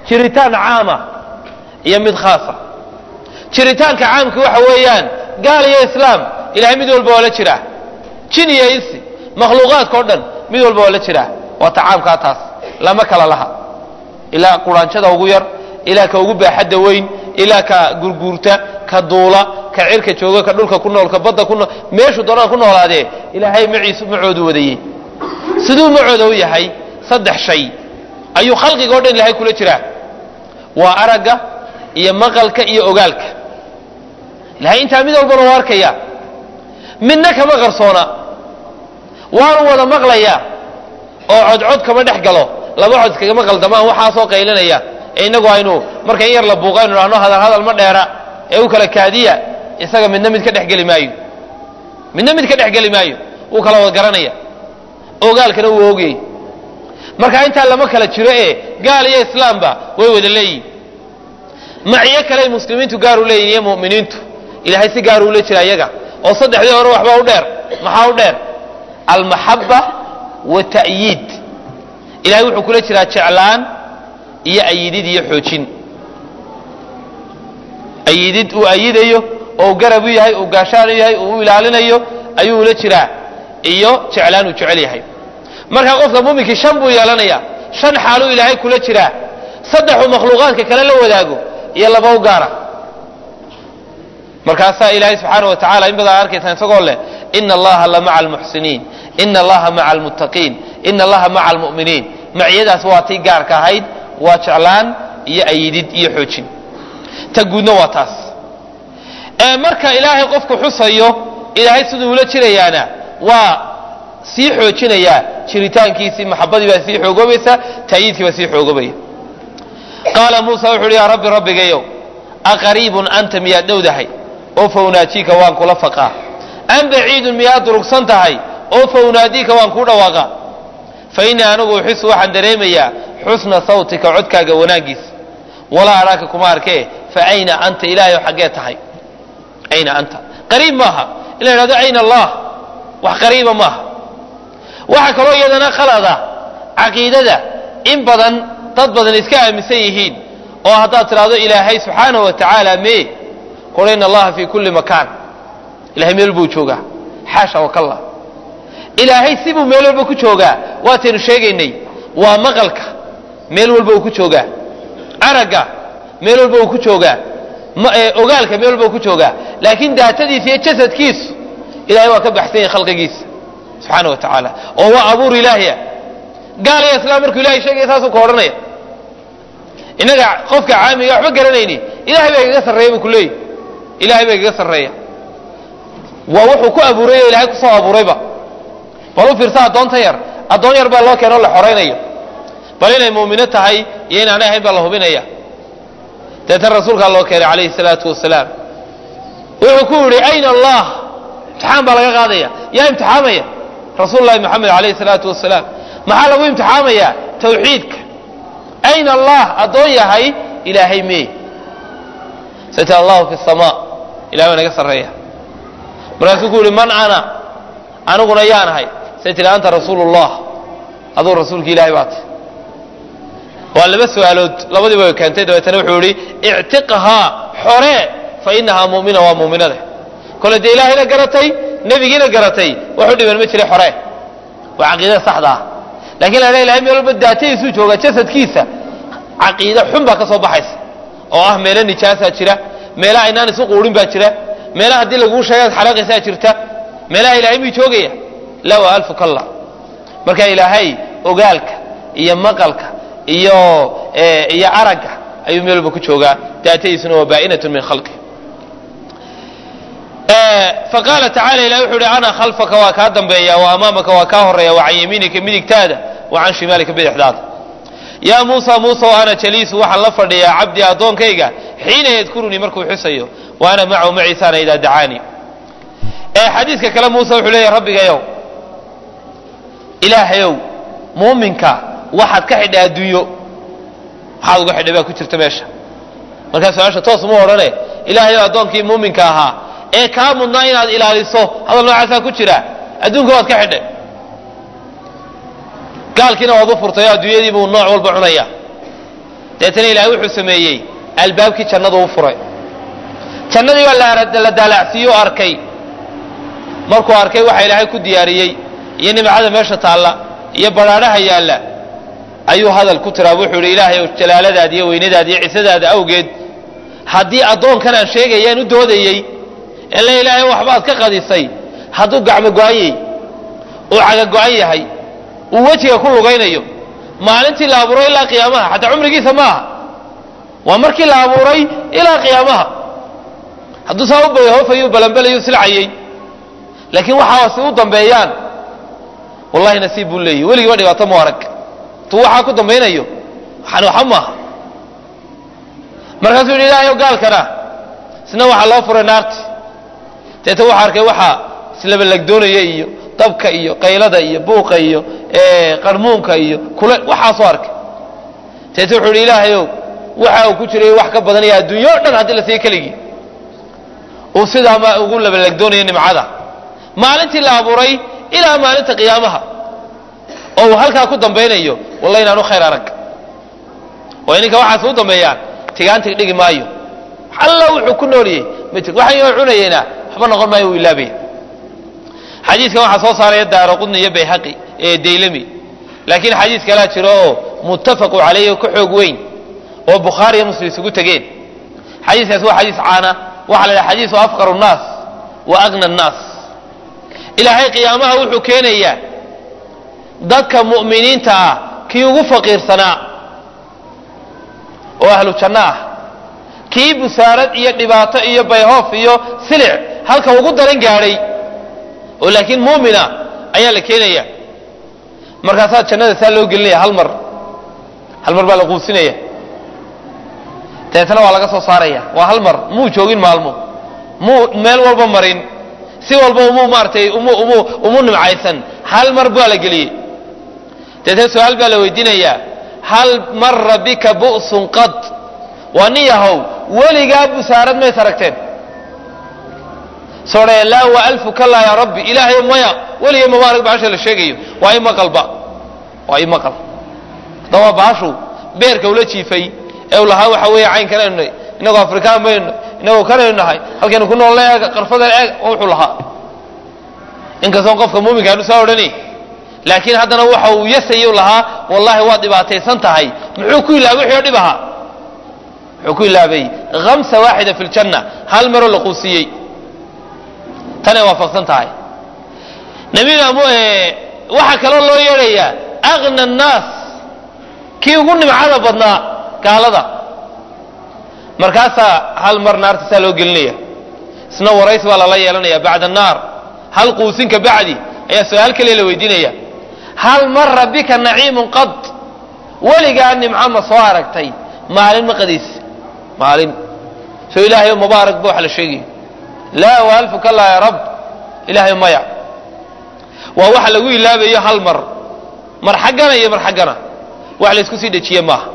jiritaan caama iyo mid khaasa jiritaanka caamka waxa weeyaan gaal iyo islaam ilahay mid walba waa la jiraa jin iyo insi makhluuqaadka o dhan mid walba waa la jiraa waa ta caamkaa taas lama kala laha ilaa quraanjada ugu yar ilaa ka ugu baaxadda weyn ilaa ka gurguurta ka duula ka cirka jooga ka dhulka ku nool ka badda ku nool meeshuu doonaan ku noolaadee ilaahay maciisu macoodu wadayey siduu macooda u yahay saddex shay ayuu khalqiga o dhan ilahay kula jiraa waa aragga iyo maqalka iyo ogaalka ilahay intaa mid walbana waa arkaya midna kama qarsoona waanu wada maqlayaa oo codcod kama dhex galo laba cod iskagama qaldamaan waxaasoo qaylinaya ee innagu aynu marka in yar la buuqa aynu dhahno hadal hadal ma dheera ee u kala kaadiya isaga midna mid ka dhex geli maayo midna mid ka dhex geli maayo wuu kala wada garanaya ogaalkana wuu ogayey marka intaa lama kala jiro ee gaal iyo islaamba way wada leeyihin maciyo kale muslimiintu gaar u leeyihin iyo mu'miniintu ilahay si gaar ula jira iyaga oo saddexdii hore waxbaa u dheer maxaa u dheer almaxaba wata'yiid ilahay wuxuu kula jiraa jeclaan iyo ayidid iyo xoojin ayidid uu ayidayo oo u garab u yahay uu gaashaan u yahay uu u ilaalinayo ayuu ula jiraa iyo jeclaan uu jecel yahay markaa qofka muminkii shan buu yeelanaya shan xaaluu ilaahay kula jiraa saddexuu makhluuqaadka kale la wadaago iyo laba u gaara markaasaa ilaahay subxaana wa tacala in badan arkaysaa isagoo leh ina allaha la maca almuxsiniin ina allaha maca almuttaqiin ina allaha maca almu'miniin maciyadaas waa tii gaarka ahayd waa jeclaan iyo ayidid iyo xoojin ta guudna waa taas ee marka ilaahay qofku xusayo ilaahay siduu ula jirayaana waa sii xoojinayaa jiritaankiisii maxabadii baa sii xoogoobaysa ta'yiidkii baa sii xoogobaya qaala muusa wuxu uhi yaa rabbi rabbigayow aqariibun anta miyaad dhowdahay oo fawnaajiika waan kula faqaa am baciidun miyaad durugsan tahay oo fawnaadiika waan kuu dhawaaqa fa innii anigu uxisu waxaan dareemayaa xusna sawtika codkaaga wanaaggiisa walaa araaka kuma arkee fa ayna anta ilaahay xaggee tahay ayna anta qariib maaha in la yidhahdo ayna allah wax qariiba maaha waxaa kaloo iyadana khalada caqiidada in badan dad badan iska aaminsan yihiin oo haddaad tidhahdo ilaahay subxaana wa tacaala mee kula in allaha fi kulli makaan ilahay meel buu joogaa xaasha wakalla ilaahay sibuu meel walba ku joogaa waataynu sheegaynay waa maqalka meel walba uu ku joogaa aragga meel walba uu ku joogaa ogaalka meel walba uu ku joogaa laakiin daatadiisa iyo jasadkiisu ilahay waa ka baxsan yahay khalqigiisa subxaana wa tacaala oo waa abuur ilaahiya gaal iyo islaam markuu ilahay sheegaya saasuu ka odhanaya innaga qofka caamiga waxba garanayni ilahay baa igaga sarreeya buu ku leeyahy ilahay baa igaga sarreeya waa wuxuu ku abuuray o ilahay kusoo abuurayba bal u fiirsa addoonta yar addoon yar baa loo keeno o la xoraynayo bal inay muumino tahay iyo inaanay ahayn baa la hubinaya deetan rasuulkaa loo keenay calayhi salaatu wasalaam wuxuu ku yidhi ayna allah imtixaan baa laga qaadaya yaa imtixaamaya rasuul lahi moxamed alayhi salaatu wasalaam maxaa lagu imtixaamaya tawxiidka ayna allah addoon yahay ilaahay mee satr allahu fi sama ilahay waa naga sarreeya markaasuu ku yihi man ana aniguna yaan ahay say tihi anta rasuulu llah aduu rasuulki ilahay baa tahy waa laba su-aalood labadiiba way keentay dabeetana wuxuu yihi ictiqhaa xoree fa inahaa mu'mina waa muuminada kole dee ilaahayna garatay nebigiina garatay waxu dhiban ma jira xoree waa caqiidada saxda ah lakin la ilahay meel walba daatadiisuu jooga jasadkiisa caqiide xun baa ka soo baxaysa oo ah meelo nijaasaa jira meelaha aynaan isu quurin baa jira meelaha haddii laguu sheegaad xalaaqaysaa jirta meelaha ilaahay miyuu joogaya la waa alfu kalla marka ilaahay ogaalka iyo maqalka iyo iyo aragga ayuu meel walba ku joogaa daatadiisuna waa baa'inatun min khalqi faqaala tacala ilahi wuxuu uhi ana khalfaka waa kaa dambeeya wa amaamaka waa kaa horeeya wa can yamiinika midigtaada wa can shimaalika bidixdaada yaa muusa muuse o ana jaliisu waxaan la fadhiyaa cabdii addoonkayga xiina yadkurunii markuu xusayo wa ana macahu maciisaana idaa dacaanii xadiiska kale muuse wuxuu leeyahy rabbigayow ilaahayow muuminka waxaad ka xidhay adduunyo maxaad uga xidhay baa ku jirta meesha markaa su-aasha toos uma odhane ilaahayow addoonkii muuminka ahaa ee kaa mudnaa inaad ilaaliso hadal noocaasaa ku jira adduunka waad ka xidhay gaalkiina waad u furtay oo adduunyadiibuu nooc walba cunaya deetana ilaahay wuxuu sameeyey albaabkii jannadu u furay jannadii baa la daalacsiiye o arkay markuu arkay waxa ilaahay ku diyaariyey iyo nimcada meesha taalla iyo badhaadhaha yaalla ayuu hadal ku tiraa wuxuu idhi ilaahay ow jalaaladaada iyo weynadaada iyo cisadaada awgeed haddii addoonkan aan sheegayaan u doodayey ele ilaahay waxbaad ka qadisay hadduu gacmo go-anyey uu caga go-an yahay uu wejiga ku lugaynayo maalintii la abuuray ilaa qiyaamaha xataa cumrigiisa ma aha waa markii la abuuray ilaa qiyaamaha hadduu saa u bayhoofayu balanbelayu silcayey laakiin waxaasi u dambeeyaan wallahi nasiib buu leeyahy weligiiba dhibaato mu arag tu waxaa ku dambaynayo waxaan waxa maaha markaasuu yidhi ilaahayow gaalkana isna waxaa loo furay naarti deeta waxaa arkay waxaa islabalagdoonaya iyo dabka iyo qaylada iyo buuqa iyo qarmuunka iyo kule waxaasoo arkay deeta wuxuu yidhi ilaahayow waxa uu ku jiray wax ka badan iyo adduunyo o dhan haddii la siiyo keligii uu sidaa ma ugu labalagdoonayo nimcada maalintii la abuuray ilaa maalinta qiyaamaha oo uu halkaa ku dambaynayo wallahi inaanu khayr arag oo ininka waxaas u dambeeyaan tigaantig dhigi maayo alla wuxuu ku nooliyey ma jir waxaan inoo cunayeena waxba noqon maayo uu ilaabaya xadiidkan waxaa soo saaraya daaro qudni iyo bayhaqi ee daylami laakiin xadiis kalaa jiro oo muttafaqu calayhi oo ka xoog weyn oo bukhaari iyo muslim isugu tegeen xadiiskaas waa xadiis caana waxaa la yidhaha xadiisu afqaru nnaas wa agna annaas ilaahay qiyaamaha wuxuu keenayaa dadka mu'miniinta ah kii ugu faqiirsanaa oo ahlu janno ah kii busaarad iyo dhibaato iyo bayhoof iyo silic halka ugu daran gaadhay oo laakiin muumina ayaa la keenaya markaasaa jannada saa loo gelinaya hal mar hal mar baa la quusinaya dabeetana waa laga soo saaraya waa hal mar muu joogin maalmo muu meel walba marin si walba umuu maaratay umu umu umu nimcaysan hal mar baa la geliyey deetana su-aal baa la weydiinayaa hal mara bika bu'sun qad waa nin yahow weligaa busaarad mays aragteen soodhee laa wa alfu kalaa yaa rabbi ilaahay maya weligay mama arag bahasha la sheegayo waa imaqalba waa imaqal haddaba bahashu beerka ula jiifay ee u lahaa waxa weeye caynkanaynu nahay inagoo afrikaan baynu inagoo kanaynu nahay halkaynu ku nool eega qarfadan eeg wuxuu lahaa inkastoon qofka muuminka aanu saa odhani laakiin haddana waxa uu yasayu lahaa wallahi waad dhibaataysan tahay muxuu ku ilaabay wixii oo dhib ahaa muxuu ku ilaabay hamsa waaxida fi ljanna hal maroo la quusiyey tanay waafaqsan tahay nabina waxaa kaloo loo yeedhayaa agna annaas kii ugu nimcada badnaa gaalada markaasaa hal mar naarta saa loo gelinaya isna warays baa lala yeelanaya bacda annaar hal quusinka bacdi ayaa su-aal kaliya la weydiinaya hal mara bika naciimun qad weligaa nimco ma soo aragtay maalin ma qadiis maalin soo ilaahayo mubaarak ba wax la sheegayo laa wa alfu kalaa ya rab ilaahay maya waa waxa lagu ilaabayo hal mar mar xaggana iyo mar xaggana wax laysku sii dhejiye maaha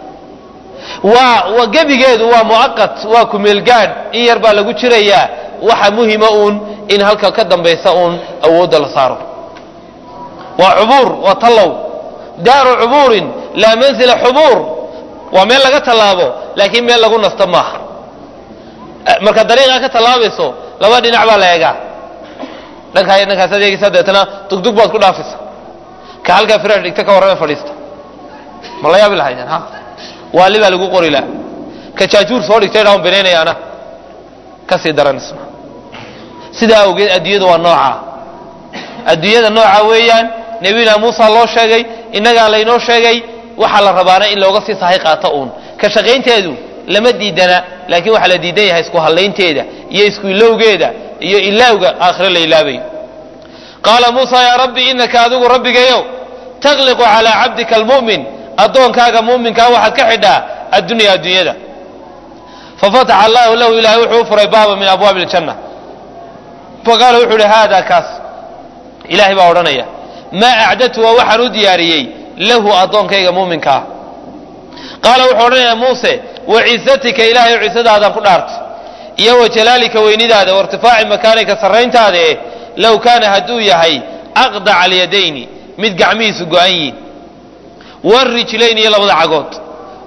waa gebigeedu waa muaqat waa kumeelgaadh in yar baa lagu jirayaa waxa muhima uun in halka ka dambaysa uun awoodda la saaro waa cubuur waa tallow daaru cubuurin laa mansila xubuur waa meel laga tallaabo laakiin meel lagu nasto maaha marka dariiqaa ka tallaabayso laba dhinac baa la eegaa dhankaa dhankaasaad eegaysaa dabeetana dugdug baad ku dhaafaysa ka halkaa firaash dhigta ka warrame fadhiista ma la yaabi lahaydeen ha waali baa lagu qori laha ka jaajuur soo dhigtay dhaan binaynaya ana ka sii daran isma sidaa awgeed adduunyada waa noocaa adduunyada nooca weeyaan nebiyuna muusa loo sheegay innagaa laynoo sheegay waxaa la rabaana in looga sii sahay qaato uun ka shaqaynteedu lama diidana laakiin waxaa la diidan yahay isku hallaynteeda iyo isku ilowgeeda iyo ilaawga aakhire la ilaabayo qaala muusa yaa rabbi inaka adigu rabbigayow takhliqu calaa cabdika almu'min addoonkaaga muuminkaa waxaad ka xidhaa addunya adduunyada fafataxa allahu lahu ilahay wuxuu u furay baaba min abwaabi aljanna faqaala wuxuu uhi haada kaas ilahay baa odhanaya maa acdadtu waa waxaan u diyaariyey lahu addoonkayga muuminkaa qaala wuxuu odhanayaa muuse wacizatika ilaahay cisadaadaan ku dhaartay iyo wa jalaalika weynidaada wairtifaaci makaanika sarrayntaada eh low kaana hadduu yahay aqdaca alyadayni mid gacmihiisu go-an yihin warijlayn iyo labada cagood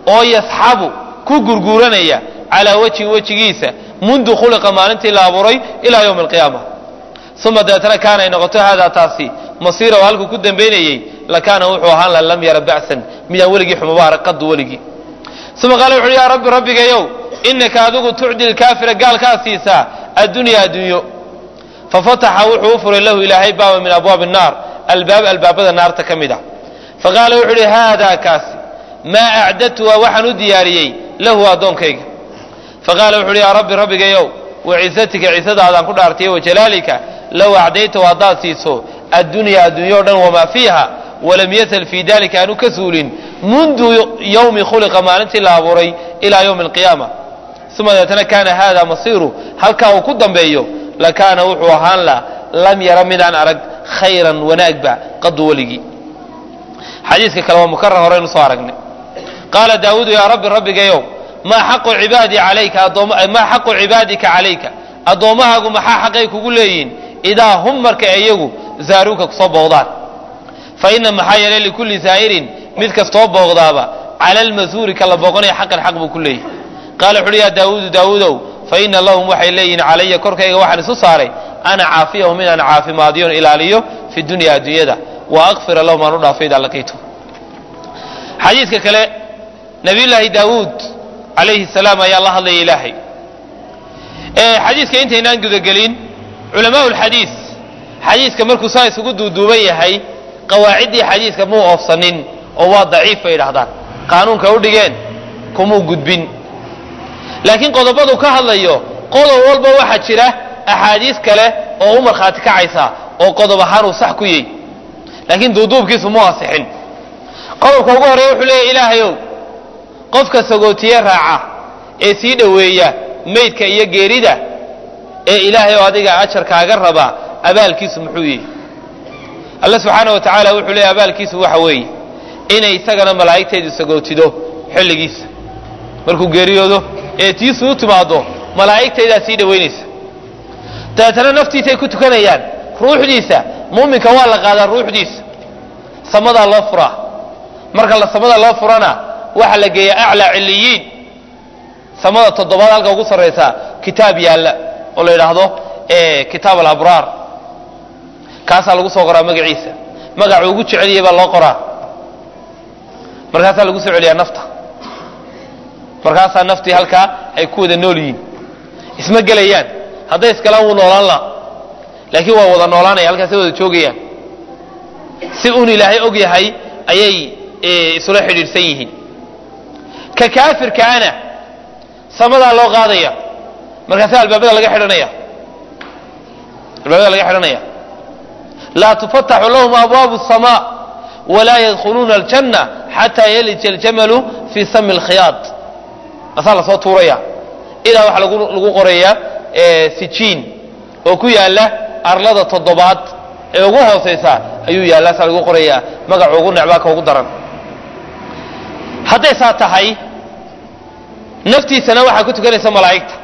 oo yasxabu ku gurguuranaya calaa wejhin wejigiisa mundu khuliqa maalintii la abuuray ilaa yowmi alqiyaama uma dabeetana kaana ay noqoto haadaa taasi masiira oo halkuu ku dambaynayey lakaana wuxuu ahaan la lam yara ba'san midaan weligii xumaba arag qadu weligii uma qaala wuxu uhi yaa rabbi rabbigayow inaka adigu tucdi lkaafira gaalkaa siisaa addunyaa addunyo fafataxa wuxuu u furay lahu ilaahay baaba min abwaabi الnaar albaab albaabada naarta ka mid ah faqaala wuxuu uhi haadaa kaasi maa acdadtuha waxaan u diyaariyey lahu addoonkayga faqaala wuxu uhi yaa rabbi rabbigayow wacizatika cisadaadaan ku dhaartay wajalaalika low acdaytahu haddaad siiso addunyaa addunya o dhan wamaa fiiha walam yasal fii dalika aanu ka suulin mundu yowmi khuliqa maalintii la abuuray ilaa yowmi alqiyaama uma deetana kaana haada masiiru halkaa uu ku dambeeyo lakaana wuxuu ahaan la lam yara midaan arag khayran wanaagba qadu weligii xadiiska kale waa mukarar horeynu soo aragnay qaala daawuudu yaa rabbi rabbigayow maa xaqu cibaadii calayka maa xaqu cibaadika calayka addoommahaagu maxaa xaqay kugu leeyihin idaa hum marka iyagu zaaruuka kusoo booqdaan fa ina maxaa yeelay likulli zaa'irin mid kastoo booqdaaba cala almasuuri ka la booqanaya xaqan xaq buu ku leeyahy qaala wuxu uhi yaa daawuudu daawuudow fa ina lahum waxay leeyihin calaya korkayga waxaan isu saaray ana caafiyahum inaan caafimaadiyon ilaaliyo fi dunya addunyada wa akfira lahum aan u dhaafo idaa laqiitu xadiidka kale nabiyullaahi daawuud calayhi salaam ayaa la hadlaya ilaahay xadiiska intaynaan gudagelin culamaa lxadiis xadiiska markuu saa isugu duuduuban yahay qawaaciddii xadiiska muu oofsanin oo waa daciif bay idhahdaan qaanuunka u dhigeen kumuu gudbin laakiin qodobadu ka hadlayo qodob walba waxaa jira axaadiis kale oo u markhaati kacaysa oo qodob ahaan uu sax ku yahy laakiin duuduubkiisu mu asixin qodobka ugu horeeya wuxuu leeyahy ilaahayow qofka sagootiye raaca ee sii dhoweeya maydka iyo geerida ee ilaahay oo adiga ajarkaaga raba abaalkiisu muxuu yihi alla subxaana wa tacaala wuxuu leeyahy abaalkiisu waxa weeye inay isagana malaa'igteedu sagootido xilligiisa markuu geeriyoodo ee tiisu u timaado malaa'igtaydaa sii dhowaynaysa dabeetana naftiisay ku tukanayaan ruuxdiisa muuminka waa la qaadaa ruuxdiisa samadaa loo furaa marka la samada loo furana waxaa la geeyaa aclaa ciliyiin samada toddobaad halka ugu sarraysa kitaab yaalla oo la yidhaahdo kitaab alabraar kaasaa lagu soo qoraa magaciisa magacuu ugu jeceliyay baa loo qoraa markaasaa lagu soo celiyaa nafta markaasaa naftii halkaa ay ku wada nool yihiin isma gelayaan hadday iskalaan wuu noolaan laha laakiin waa wada noolaanaya halkaasay wada joogayaan si uun ilaahay og yahay ayay isula xidhiidhsan yihiin ka kaafirkaana samadaa loo qaadaya markaasaa albaabada laga xidhanaya albaabada laga xidhanaya laa tufataxu lahum abwaabu الsamaa walaa yadkhuluuna aljanna xataa yalija aljamalu fii sami اlkhiyaad asaa lasoo tuuraya idaa waxaa lagu qorayaa sijiin oo ku yaala arlada toddobaad ee ugu hoosaysa ayuu yaalla saa lagu qorayaa magacu ugu necbaa ka ugu daran hadday saa tahay naftiisana waxaa ku tukanaysa malaa'igta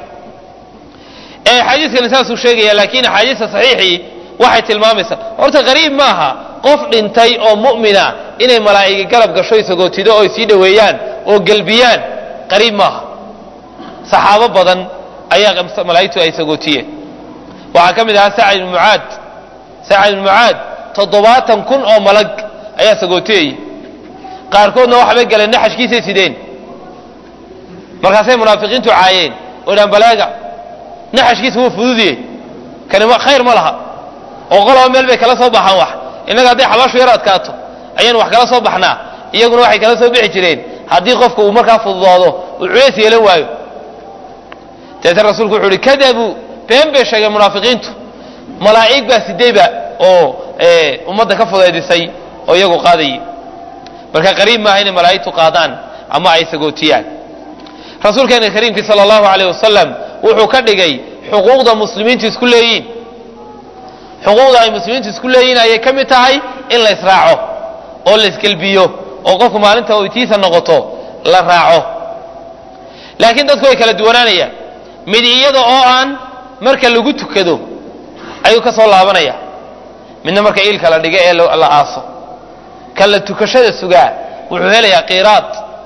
xadiiskani saasuu sheegaya laakiin axaadiista saxiixii waxay tilmaamaysaa horta qariib maaha qof dhintay oo mu'mina inay malaa'igi garab gasho isagootido oo sii dhoweeyaan oo gelbiyaan qariib maaha saxaabo badan ayaa malaa'igtu ay sagootiyeen waxaa ka mid ahaa sacad ibn mucaad sacad ibn mucaad toddobaatan kun oo malag ayaa sagootiyayay qaarkoodna waxbay galeen naxashkiisay sideen markaasay munaafiqiintu caayeen oo dhaan balaaga naxashkiisa wuu fududiye kani khayr ma laha oo qoloba meel bay kala soo baxaan wax innaga hadday xabaashu yar adkaato ayaan wax kala soo baxnaa iyaguna waxay kala soo bixi jireen haddii qofka uu markaa fududaado uu culays yeelan waayo dabeetana rasuulku wuxu uhi kadabuu been bay sheegeen munaafiqiintu malaa'ig baa sideyba oo ummadda ka fudaydisay oo iyagu qaadayay marka qariib maaha inay malaa'igtu qaadaan ama ay sagootiyaan rasuulkeena kariimkii sala allahu alayh wasalam wuxuu ka dhigay xuquuqda muslimiintu isku leeyiin xuquuqda ay muslimiintu isku leeyihin ayay ka mid tahay in la israaco oo la isgelbiyo oo qofku maalinta oytiisa noqoto la raaco laakiin dadku way kala duwanaanayaan mid iyada oo aan marka lagu tukado ayuu ka soo laabanaya midna marka iilka la dhiga ee la aaso kan la tukashada sugaa wuxuu helayaa qiraad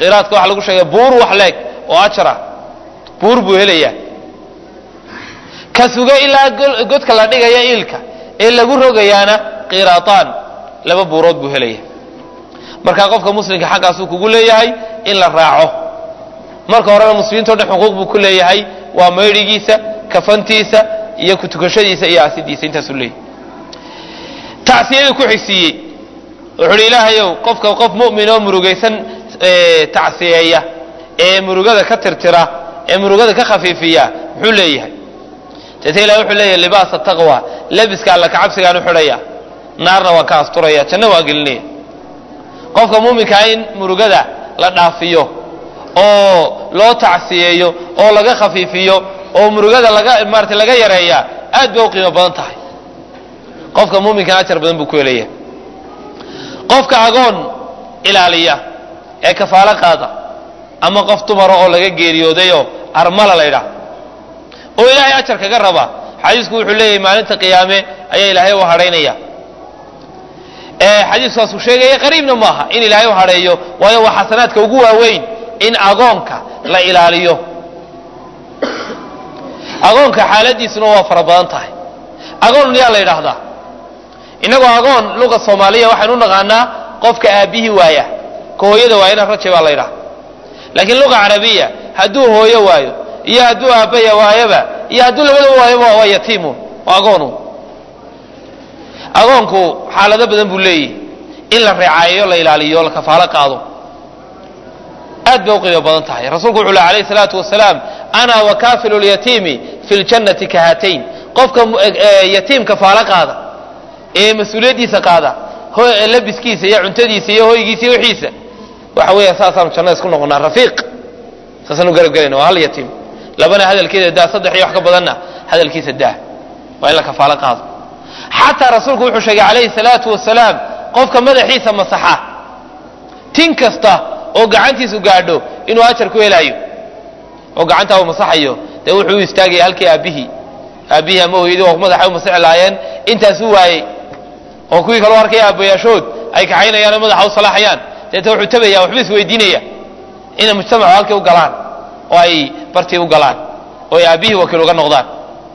qiraadka waxa lagu sheegay buur wax leeg oo ajra buur buu helayaa ka suga ilaa godka la dhigaya iilka ee lagu rogayaana qiraataan laba buurood buu helaya markaa qofka muslimka xaggaasuu kugu leeyahay in la raaco marka horena muslimiinto dhan xuquuq buu ku leeyahay waa maydhigiisa kafantiisa iyo kutukashadiisa iyo asidiisa intaasuu leeyahay tacsiyadii ku xigsiiyey wuxu uhi ilaahayow qofka qof mu'min oo murugaysan tacsiyeeya ee murugada ka tirtira ee murugada ka khafiifiya muxuu leeyahay deeta ilahi wuxuu leeyahay libaasa taqwa labiska alla kacabsigaan u xidhaya naarna waan ka asturaya janno waan gelinaya qofka muuminkaa in murugada la dhaafiyo oo loo tacsiyeeyo oo laga khafiifiyo oo murugada laga maarata laga yareeya aad bay u qiimo badan tahay qofka muuminkan ajar badan buu ku helaya qofka agoon ilaaliya ee kafaalo qaada ama qof dumara oo laga geeriyoodayoo armala la ydhaah oo ilaahay ajar kaga raba xadiisku wuxuu leeyahay maalinta qiyaame ayaa ilaahay u hadhaynaya xadiiskaasuu sheegaya qariibna maaha in ilaahay u hadheeyo waayo waa xasanaadka ugu waaweyn in agoonka la ilaaliyo agoonka xaaladiisuna waa fara badan tahay agoon yaa la yidhaahdaa innagoo agoon luga soomaaliya waxaynu u naqaanaa qofka aabbihii waaya ka hooyada waayana raje baa la ydhaha laakiin luga carabiya hadduu hooyo waayo iyo hadduu aabbaya waayaba iyo hadduu labadaba waayoba waa yatiimun waa agoonu agoonku xaalado badan buu leeyahy in la reecaayo la ilaaliyo la kafaalo qaado aad bay u qiimo badan tahay rasuulku wuxuu leh alayh salaatu wasalaam ana wakaafilu lyatiimi fi ljannati ka haatayn qofka yatiim kafaalo qaada ee mas-uuliyaddiisa qaada labiskiisa iyo cuntadiisa iyo hoygiisa iyo wixiisa waxa weeya saasaanu jannada isku noqonaa rafiiq saasaanu garab gelayna waa hal yatiim labana hadalkeeda daa saddex iyo wax ka badanna hadalkiisa daa waa in la kafaalo qaado xataa rasuulku wuxuu sheegay calayhi salaatu wasalaam qofka madaxiisa masaxa tin kasta oo gacantiisu gaadho inuu ajar ku helaayo oo gacantaa uu masaxayo dee wuxuu u istaagaya halkii aabbihii aabbihii ama hooyadii oo madaxa u masixi lahaayeen intaasuu waayey oo kuwii kaloo arkaya aabbayaashood ay kaxaynayaan oo madaxa u salaaxayaan deeta wuxuu tabaya waxba isweydiinaya inay mujtamacu halkii u galaan oo ay bartii u galaan oo ay aabbihii wakiil uga noqdaan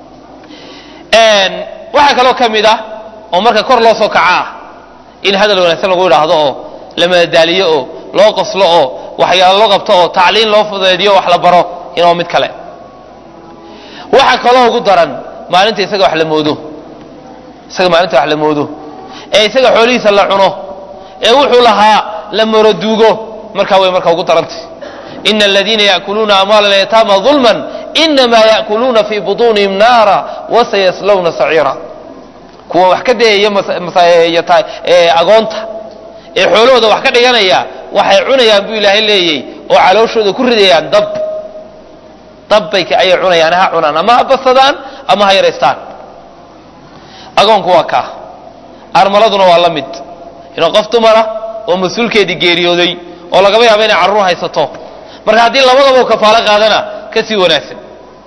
waxaa kaloo ka mid ah oo marka kor loo soo kaca ah in hadal wanaagsan lagu idhaahdo oo la madadaaliyo oo loo qoslo oo waxyaalo loo qabto oo tacliin loo fudeediyo wax la baro inoo mid kale waxa kaloo ugu daran maalinta isaga wax la moodo isaga maalinta wax la moodo ee isaga xoolihiisa la cuno ee wuxuu lahaa la moroduugo markaa way marka ugu darantay ina aladiina yaakuluuna amwaala alyataama dulman inamaa yaakuluuna fii butuunihim naara wasayaslawna saciira kuwa wax ka dayaya agoonta ee xoolahooda wax ka dhiganaya waxay cunayaan buu ilaahay leeyay oo calooshooda ku ridayaan dab dabbay ayay cunayaan ha cunaan ama ha basadaan ama ha yaraystaan agoonku waa kaa armaladuna waa la mid inuu qof dumara oo mas-uulkeedii geeriyooday oo lagaba yaabo inay carruur haysato marka haddii labadaba u kafaalo qaadana ka sii wanaagsan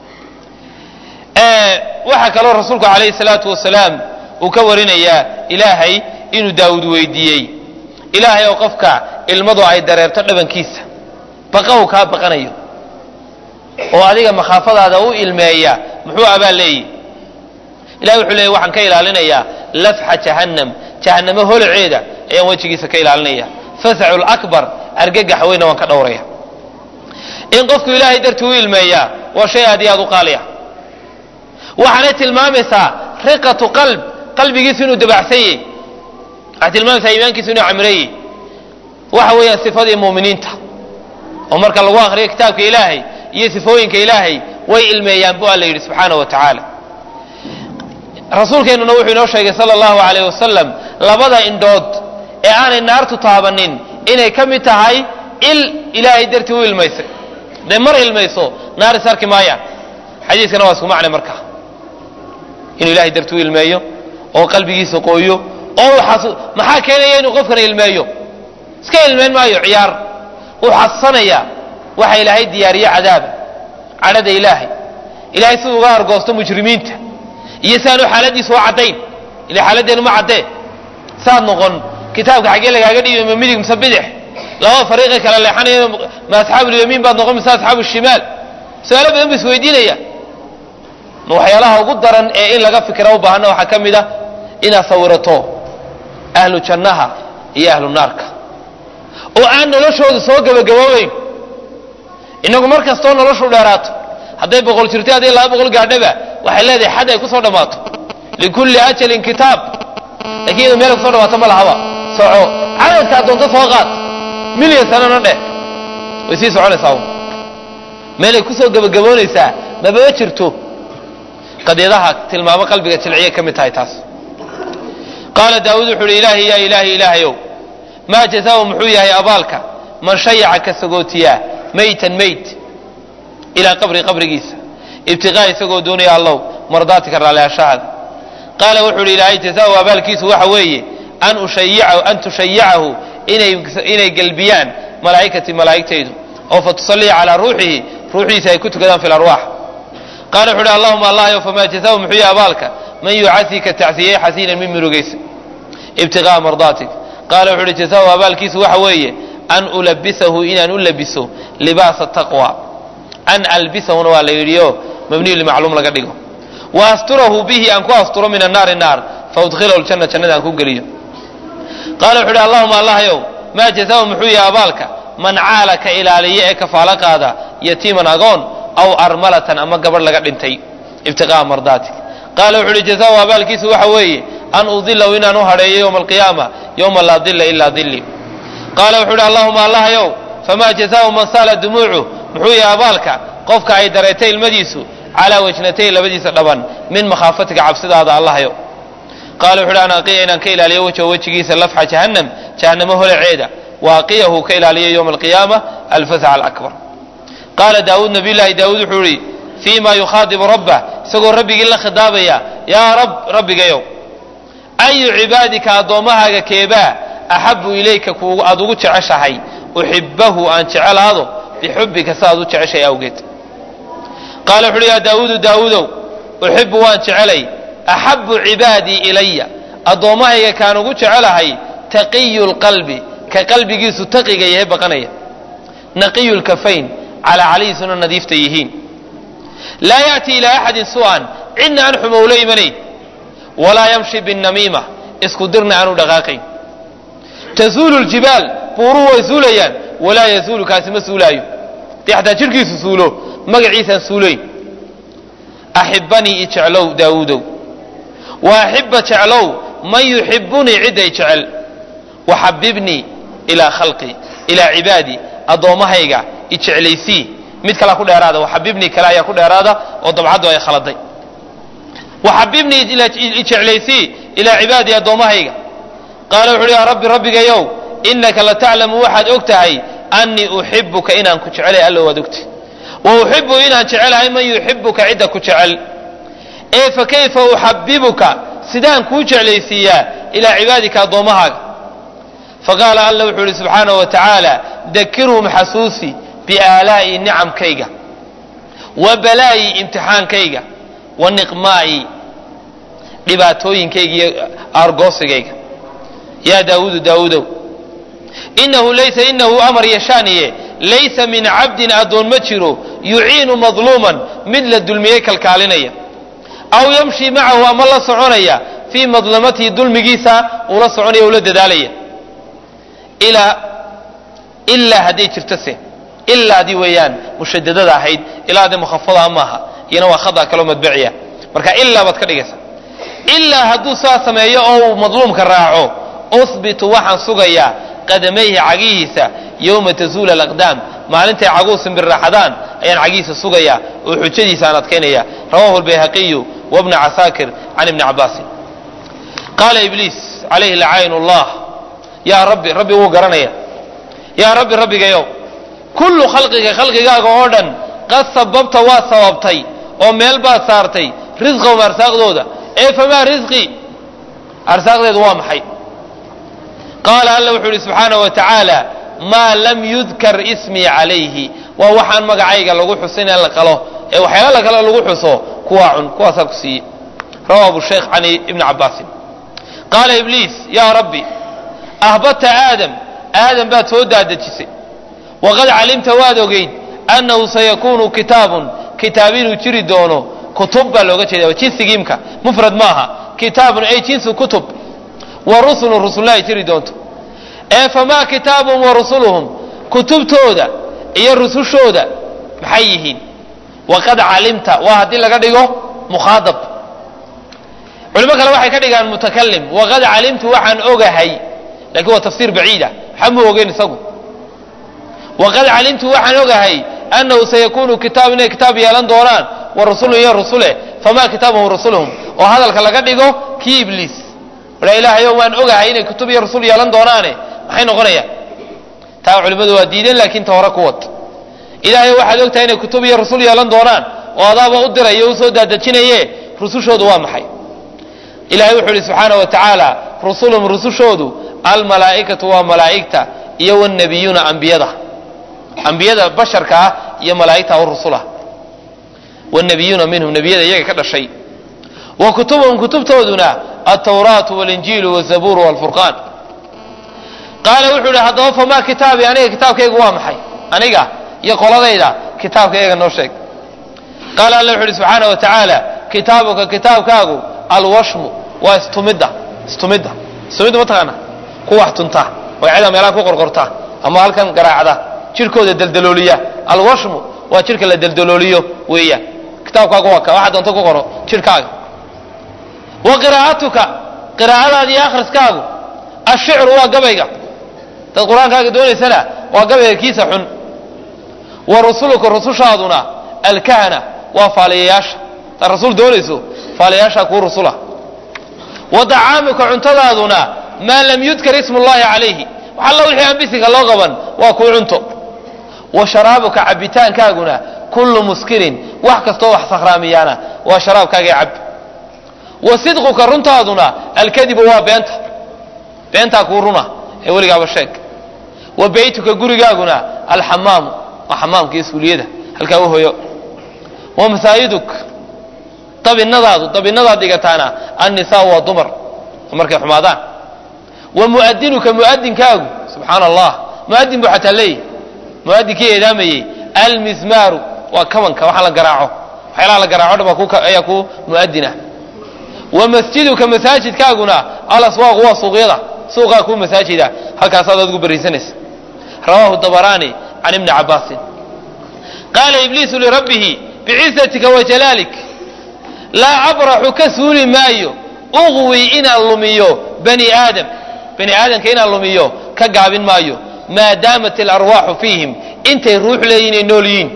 waxaa kaloo rasuulku calayhi salaatu wasalaam uu ka warinayaa ilaahay inuu daawud weydiiyey ilaahay oo qofka ilmadu ay dareerto dhabankiisa baqa uu kaa baqanayo oo adiga makhaafadaada u ilmeeya muxuu abaa leeyihi ilahay wuxuu leeyay waxaan ka ilaalinayaa lafxa jahannam jahannamo holaceeda ayaan wejigiisa ka ilaalinaya fasacu lakbar argagax weyna waan ka dhowraya in qofku ilaahay dartii u ilmeeyaa waa shay aad iyo aad u qaaliya waxaanay tilmaamaysaa riqatu qalb qalbigiisu inuu dabacsan yahy waxay tilmaamaysaa iimaankiisu inuu camreeyey waxa weeyaan sifadii muuminiinta oo marka lagu akriyo kitaabka ilaahay iyo sifooyinka ilaahay way ilmeeyaan bu alla yidhi subxaana wa tacaala rasuulkeennuna wuxuu inoo sheegay sala allahu alayh wasalam labada indhood ee aanay naartu taabanin inay ka mid tahay il ilaahay dartii u ilmaysay hadday mar ilmayso naar is arki maayaan xadiiskana waa isku macne marka inuu ilahay dartii u ilmeeyo oo qalbigiisa qooyo oo uu maxaa keenaya inuu qofkana ilmeeyo iska ilmeyn maayo ciyaar uu xasuusanaya waxa ilaahay diyaariye cadaaba cadhada ilaahay ilahay siduu uga argoosto mujrimiinta iyo si aanu xaaladiisa u caddayn ila xaaladdeenu ma caddee saad noqon kitaabka xaggee lagaaga dhiibi ma midig mise bidix labada fariiqay kala leexanaya ma asxaabulyamiin baad noqon mise asxaabu shimaal su-aalo badan bu isweydiinaya ma waxyaalaha ugu daran ee in laga fikra u baahana waxaa ka mid a inaad sawirato ahlu jannaha iyo ahlu naarka oo aan noloshooda soo gebagaboobeyn inagu mar kastoo noloshu dheeraato hadday boqol jirto hadday laba boqol gaadhaba waxay leedahay xad ay kusoo dhammaato likulli ajalin kitaab lakiin iyado meel kusoo dhamaato ma lahaba soco cadadkaa doonto soo qaad milyan sanana dheh way sii soconaysaa un meelay kusoo gebagaboonaysaa mababa jirto qadiyadaha tilmaamo qalbiga jilciya ka mid tahay taas qaala daawuud wuxu uhi ilaahi yaa ilaahi ilaahayow maa jazaau muxuu yahay abaalka man shayaca ka sagootiyaa maytan mayt ilaa qabri qabrigiisa ibtiqaa isagoo doonaya allow mardaatika raalliashahaada qaala wuxuu uhi ilaahay jazaau abaalkiisu waxa weeye an ushayicahu an tushayicahu inay inay gelbiyaan malaa'ikatii malaa'igtaydu oo fa tusalliya calaa ruuxihi ruuxiisa ay ku tukadaan fi larwaax qaala wuxu uhi allahuma allahyow famaa jazaau muxuu yahay abaalka man yucasii ka tacsiyey xasiinan min murugaysa ibtiqaa'a mardaatik qaala wuxu uhi jazaau abaalkiisu waxa weeye an ulabisahu inaan u labiso libaasa taqwa an albisahuna waa la yidhi o mabniyu limacluum laga dhigo wa asturahu bihi aan ku asturo min annaari naar fa udkhilahu ljanna jannada aan ku geliyo qaala wuxu uhi allahuma allahyow maa jazaau muxuu yahay abaalka man caala ka ilaaliya ee kafaalo qaada yatiiman agoon aw armalatan ama gabadh laga dhintay ibtiqaa'a mardaatik qaala wuxu uhi jazaau abaalkiisu waxa weeye an udilahu inaan u hadheeyo yowma alqiyaama yowma laa dila ilaa dili qaala wuxuu uhi allahuma allahyow famaa jazaau man saala dumuucu muxuu yahay abaalka qofka ay dareetay ilmadiisu calaa wajnatay labadiisa dhaban min makhaafatika cabsidaada allahyo qaala wuxu uhi an aqiya inaan ka ilaaliyo wejho wejigiisa lafxa jahannam jahannamo holaceeda wa aqiyahu ka ilaaliyo yowma alqiyaama alfasaca alakbar qaala daawuud nabiy llaahi daawuud wuxuu ihi fii ma yukhaadibu rabbah isagoo rabbigii la khidaabaya yaa rab rabbigayow ayu cibaadika addoommahaaga keebaa axabu ilayka kuugu aada ugu jeceshahay uxibahu aan jecelaado bixubbika saaad u jeceshay awgeed qaala wuxu uhi yaa daawuudu daawuudow uxibu waan jecelay axabu cibaadii ilaya addoommahayga kaan ugu jecelahay taqiyu lqalbi ka qalbigiisu taqiga yahay baqanaya naqiyu lkafayn calaa calihiisuna nadiifta yihiin laa ya'tii ilaa axadin su'an cidna aan xumo ula imanayn walaa yamshi binnamiima isku dirna aanu dhaqaaqayn tazuulu ljibaal buuruhu way suulayaan walaa yazuulu kaasi ma suulaayo dee xataa jidhkiisu suulo magaciisaan suulayn axibanii i jeclow daawuudow wa axibba jeclow man yuxibunii cidday jecel waxabibnii ilaa khalqii ilaa cibaadii addoommahayga i jeclaysii mid kalaa ku dheeraada waxabibnii kale ayaa ku dheeraada oo dabcaddu ay khaladay waxabibnii i jeclaysii ilaa cibaadii addoommahayga qaala wuxu uhi yaa rabbi rabbigayow innaka lataclamu waxaad og tahay annii uxibuka inaan ku jecelay alla waad ogtay wa uxibu inaan jecelahay man yuxibuka cidda ku jecel ee fa kayfa uxabibuka sidaan kuu jeclaysiiyaa ilaa cibaadika addoommahaaga faqaala alla wuxuu ihi subxaanahu wa tacaala dakirhum xasuusi biaalaa'i nicamkayga wa balaa'i imtixaankayga wa niqmaa'i dhibaatooyinkayga iyo aargoosigayga yaa daawuudu daawuudow inahu laysa inahu amar yashaaniye laysa min cabdin addoon ma jiro yuciinu madluuman mid la dulmiyey kalkaalinaya aw yamshi macahu ama la soconaya fii madlamatihi dulmigiisa uu la soconaya ula dadaalaya ilaa ilaa hadday jirto se ilaadii weeyaan mushadadada ahayd ilaa de mukhafada maaha iyana waa khada kaloo madbaciya marka ilaa baad ka dhigaysa ilaa hadduu saa sameeyo oo uu madluumka raaco usbitu waxaan sugayaa qadamayhi cagihiisa yowma tazuula alaqdaam maalintay caguhu simbirraaxadaan ayaan cagihiisa sugayaa oo xujadiisa aan adkaynaya rawahu albayhaqiyu wabna casaakir can ibni cabaasin qaala ibliis calayhi lacaayin ullah yaa rabbi rabbi wuu garanaya yaa rabbi rabbigayow kullu khalqiga khalqigaaga oo dhan qad sababta waa sababtay oo meel baad saartay risqahum arsaaqdooda ee famaa risqii arsaaqdeedu waa maxay qaala alla wuxuu ihi subxaanahu wa tacaala maa lam yudkar ismii calayhi waa waxaan magacayga lagu xusin in la qalo ee waxyaala la kale lagu xuso kuwaa cun kuwaasaa ku siiye rawa abu sheekh can ibni cabaasin qaala ibliis yaa rabbi ahbadta aadam aadan baad soo daadejisay waqad calimta waad ogeyd annahu sayakuunu kitaabun kitaab inuu jiri doono kutub baa looga jeeda jinsigiimka mufrad maaha kitaabun ay jinsu kutub wa rusulun rusulna ay jiri doonto ee famaa kitaabun wa rusuluhum kutubtooda iyo rusushooda maxay yihiin waqad calimta waa haddii laga dhigo mukhaadab culimo kale waxay ka dhigaan mutakalim waqad calimtu waxaan ogahay lakin waa tafsiir baciida waxba ma ogeyn isagu waqad calimtu waxaan ogahay annahu sayakunu kitaab inay kitaab yeelan doonaan wa rusulun iyo rusule famaa kitaabuhum rusuluhum oo hadalka laga dhigo kii ibliis wala ilaahayo waan ogahay inay kutub iyo rusul yeelan doonaane maxay noqonayaan taa culimmadu waa diideen laakiin ta hore ku wad ilaahay waxaad ogtahay inay kutub iyo rusul yeelan doonaan oo adaaba u dirayo u soo daadejinaye rusushoodu waa maxay ilahay wuxuu ihi subxaana wa tacaala rusulum rusushoodu almalaa'ikatu waa malaa'igta iyo wannabiyuuna ambiyada ambiyada basharka ah iyo malaa'igta o rusula wannabiyuuna minhum nebiyada iyaga ka dhashay wa kutubuhum kutubtooduna altawraatu walinjiilu wazabuuru walfurqaan qaala wuxuu ihi haddaba famaa kitaabi aniga kitaabkaygu waa maxay aniga iyo qoladayda kitaabkayga noo sheeg qaala alla wuxu uhi subxaana wa tacaala kitaabuka kitaabkaagu alwashmu waa istumidda istumidda istumidda ma taqaana ku wax tunta magacada meelaha ku qorqorta ama halkan garaacda jirkooda deldalooliya alwashmu waa jirka la deldalooliyo weeyaan kitaabkaagu waa ka waxa doonto ku qoro jirkaaga wa qiraa'atuka qiraa'adaada iyo akhriskaagu ashicru waa gabayga dad qur-aankaaga doonaysana waa gabayga kiisa xun wa rusuluka rusushaaduna alkahana waa faaliyayaasha hadaad rasuul doonayso faaliyayaashaa kuu rusula wa dacaamuka cuntadaaduna maa lam yudkar ismu llahi calayhi waxalla wixii aan bisiga loo qaban waa kuu cunto wa sharaabuka cabitaankaaguna kullu muskirin wax kastoo wax sakhraamiyaana waa sharaabkaagii cab wa sidquka runtaaduna alkadibu waa beenta beentaa kuu runa ee weligaaba sheeg wa beytuka gurigaaguna alxamaamu waa xamaamka iyo suuliyada halkaa u hoyo wa masaajiduk dabinadaadu dabinadaad dhigataana annisaa waa dumar markay xumaadaan wa muadinuka muadinkaagu subxaana allah muadin buu xataa leeyahy muadinkii eedaamayey almismaaru waa kabanka waxa la garaaco waxyaalaha la garaaco dhan ayaa ku muadina wa masjiduka masaajidkaaguna alaswaaqu waa suuqyada suuqaa kuu masaajida halkaasaad adigu bariisanaysa rawaahu dabaraani can ibni cabaasin qaala ibliisu lirabbihi bicizatika wa jalaalik laa abraxu ka suuli maayo uqwi inaan lumiyo bani aadam bani aadamka inaan lumiyo ka gaabin maayo maa daamat alarwaaxu fiihim intay ruux leeyihin ay nool yihiin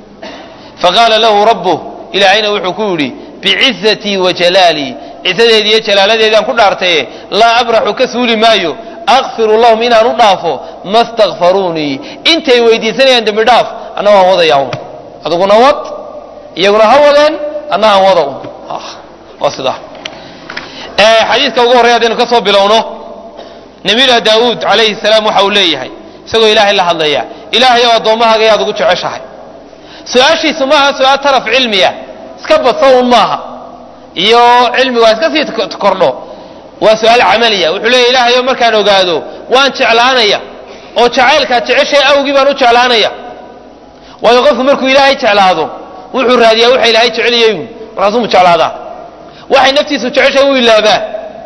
faqaala lahu rabbuh ilaahayna wuxuu ku yidhi bicizatii wa jalaalii cizadeedii iyo jalaaladeedaan ku dhaartaye laa abraxu ka suuli maayo akfiru lahum inaan u dhaafo ma stakfaruunii intay weydiisanayaan dembi dhaaf anna waan wadayaa un adiguna wad iyaguna ha wadeen anna aan wada un waa sidaa xadiidka ugu horrey haddaynu ka soo bilowno nabiyullahi daawuud calayhi salaam waxa uu leeyahay isagoo ilaahay la hadlaya ilaahay oo addoommahaaga yaad ugu jeceshahay su-aashiisu maaha su-aal taraf cilmiya iska badso un maaha iyo cilmigu waa iska sii kordho waa su-aal camaliya wuxuu leeya ilaahayo markaan ogaado waan jeclaanaya oo jacaylkaad jeceshay awgii baan u jeclaanaya waayo qofku markuu ilaahay jeclaado wuxuu raadiyaa waxa ilaahay jeceliyey markaasuu mu jeclaadaa waxay naftiisu jeceshay wuu ilaabaa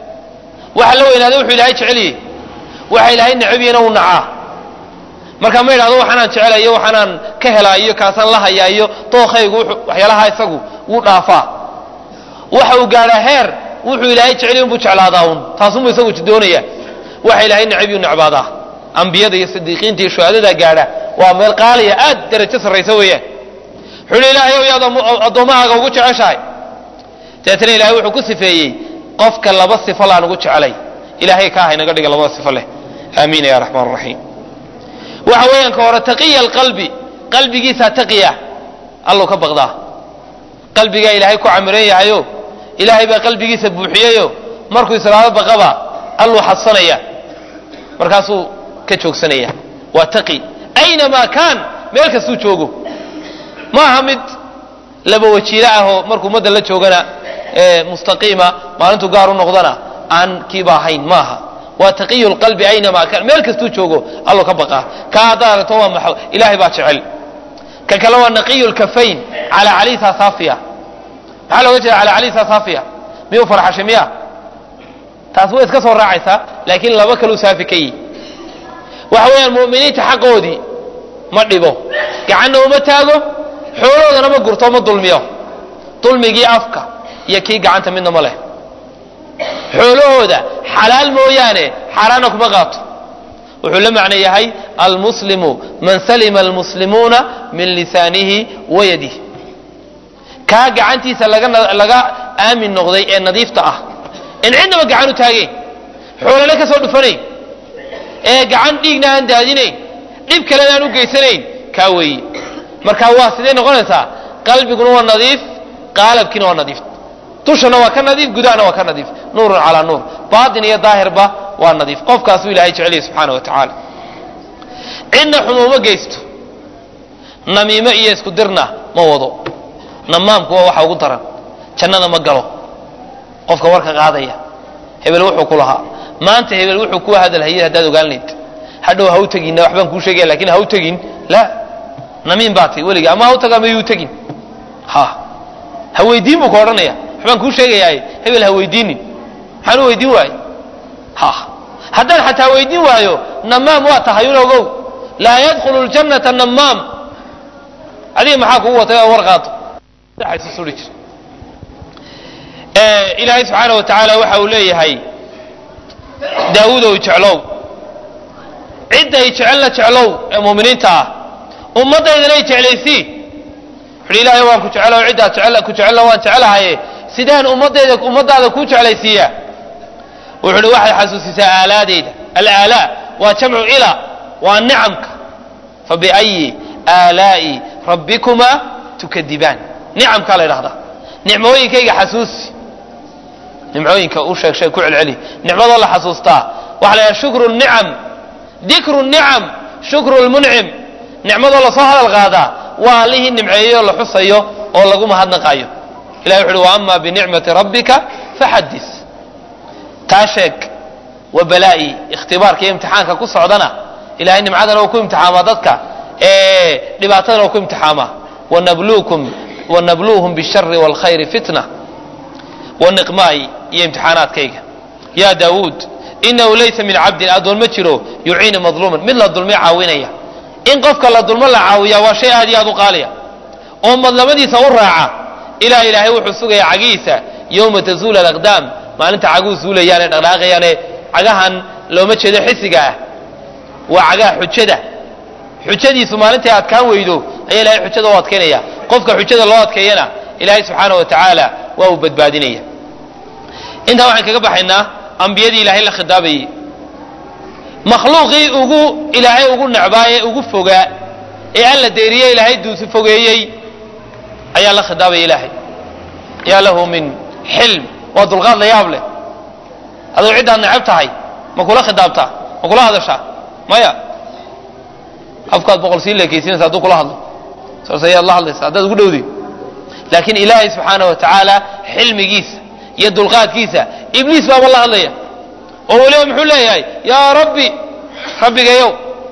waxa la weynaada wuxuu ilaahay jeceliyey waxa ilaahay necabiyena uu nacaa markaa ma idhahdo waxaanaan jecelayo waxaanaan ka helaa iyo kaasaan la hayaa iyo dookaygu waxyaalaha isagu wuu dhaafaa waxa uu gaadhaa heer wuxuu ilaahay jeceliy unbuu jeclaadaa un taasunbuu isagu doonaya waxa ilaahay necabiyuu necbaadaa ambiyada iyo sidiiqiinta iyo shuhadadaa gaadha waa meel qaaliya aad darajo sarraysa weeyaan wuxuu hi ilaahay ow yaad addoommahaaga ugu jeceshahay dabeetana ilahay wuxuu ku sifeeyey qofka laba sifo laan ugu jecelay ilahay ka aha inaga dhiga labada sifo leh aamiin ya raxmaan raxiim waxa weeyaan ka hore taqiya alqalbi qalbigiisaa taqiya allow ka baqdaa qalbigaa ilaahay ku camiran yahayo ilaahay baa qalbigiisa buuxiyeyo markuu islaado baqaba alluu xadsanaya markaasuu ka joogsanaya waa taqi aynamaa kaan meel kastuu joogo ma aha mid laba wajiilo ahoo markuu ummadda la joogana mustaqiima maalintuu gaar u noqdana aan kiiba ahayn maaha waa taqiyu lqalbi aynamaa kan meel kastuu joogo allo ka baqaa kaa haddaad aragto waa maxo ilaahay baa jecel ka kale waa naqiyu lkafayn calaa caliisa saafiya maxaa looga jeeda calaa caliisa saafiya miyuu farxashay miya taas way iska soo raacaysaa laakiin laba kaluu saafi ka yihi waxa weeyaan mu'miniinta xaqoodii ma dhibo gacanna uma taago xooloodana ma gurto ma dulmiyo dulmigii afka iyo kii gacanta midna ma leh xoolahooda xalaal mooyaane xaaraana kuma qaato wuxuu la macno yahay almuslimu man salima almuslimuuna min lisaanihi wa yadihi kaa gacantiisa laga laga aamin noqday ee nadiifta ah in cidnaba gacan u taagayn xoolana ka soo dhufanayn ee gacan dhiigna aan daadinayn dhib kalena aan u geysanayn kaa weeye marka waa sidee noqonaysaa qalbiguna waa nadiif qaalabkiina waa nadiif dushana waa ka nadiif gudahana waa ka nadiif nuurun calaa nuur baatin iyo daahirba waa nadiif qofkaasuu ilahay jecelyahy subxaana wa tacaala cidna xumuuma geysto namiimo iyo isku dirna ma wado namaamku waa waxa ugu daran jannada ma galo qofka warka qaadaya hebel wuxuu ku lahaa maanta hebel wuxuu ku hadalhayay haddaad ogaan layd hadhow ha u teginna waxbaan kuu sheegaya lakin ha u tegin la namiim baa tay weliga ama ha u taga ama yuu tegin ha ha weydiin buu ka odhanaya waxbaan kuu sheegayaa hebel ha weydiinin maxaan u weydiin waaye ha haddaan xataa weydiin waayo namaam waa tahay un ogow laa yadkhulu ljannata namaam adiga maxaa kugu watay oo war qaato suri jir ilaahay subxaana wa tacaala waxa uu leeyahay daawudow jeclow cidday jecelna jeclow ee muuminiinta ah ummaddaydana jeclaysii wuxuhi ilaahay waan ku jecelo ciddaad jecel ku jecelna waan jecelahaye sidaan ummadayda ummaddaada kuu jeclaysiiyaa wuxuu uhi waxaad xasuusisaa aalaadeyda alaalaa waa jamcu ila waa nicamka fabiayi aalaa'i rabbikumaa tukadibaan nicamkaa la ydhahdaa nicmooyinkayga xasuusi nimcooyinka u sheeg sheeg ku celceli nicmadoo la xasuustaa waxa la yidhaha shukru nicam dikru nicam shukru lmuncim nicmadoo lasoo hadal qaadaa waa allihii nimceeyey oo la xusayo oo lagu mahadnaqayo ilahi wuxu uhi wa ama binicmati rabbika faxadis taa sheeg wa balaa'i ikhtibaarka iyo imtixaanka ku socdana ilahay nimcadana uu ku imtixaamaa dadka ee dhibaatadana uu ku imtixaamaa wanabluukum wanabluuhum bishari wاlkhayri fitna waniqmaay iyo imtixaanaadkayga ya daawuud inahu laysa min cabdin adoon ma jiro yuciinu madluuman mid la dulmi caawinaya in qofka la dulmo la caawiya waa shay aad iyo aad u qaaliya oo madlamadiisa u raaca ilah ilaahay wuxuu sugaya cagihiisa yowma tazuula alaqdaam maalinta caguhu suulayaane dhaqdhaaqayaane cagahan looma jeedo xisiga ah waa cagaha xujada xujadiisu maalintay adkaan weydo ayaa ilahay xujada u adkaynaya qofka xujada loo adkeeyana ilaahay subxaana wa tacaala waa uu badbaadinaya intaa waxaan kaga baxaynaa ambiyadii ilaahay la khidaabayey makhluuqii ugu ilaahay ugu necbaaye ugu fogaa ee alla deeriye ilaahay duusi fogeeyey ayaa la khidaabaya ilaahay yaa lahu min xilm waa dulqaad la yaab leh aduu ciddaad necab tahay ma kula khidaabtaa ma kula hadashaa maya afkaad boqol sii leekaysinaysa hadduu kula hadlo saas ayaad la hadlaysa haddaad ugu dhowday laakiin ilaahay subxaana wa tacaala xilmigiisa iyo dulqaadkiisa ibliis baaba la hadlaya oo weliba muxuu leeyahay yaa rabbi rabbigayow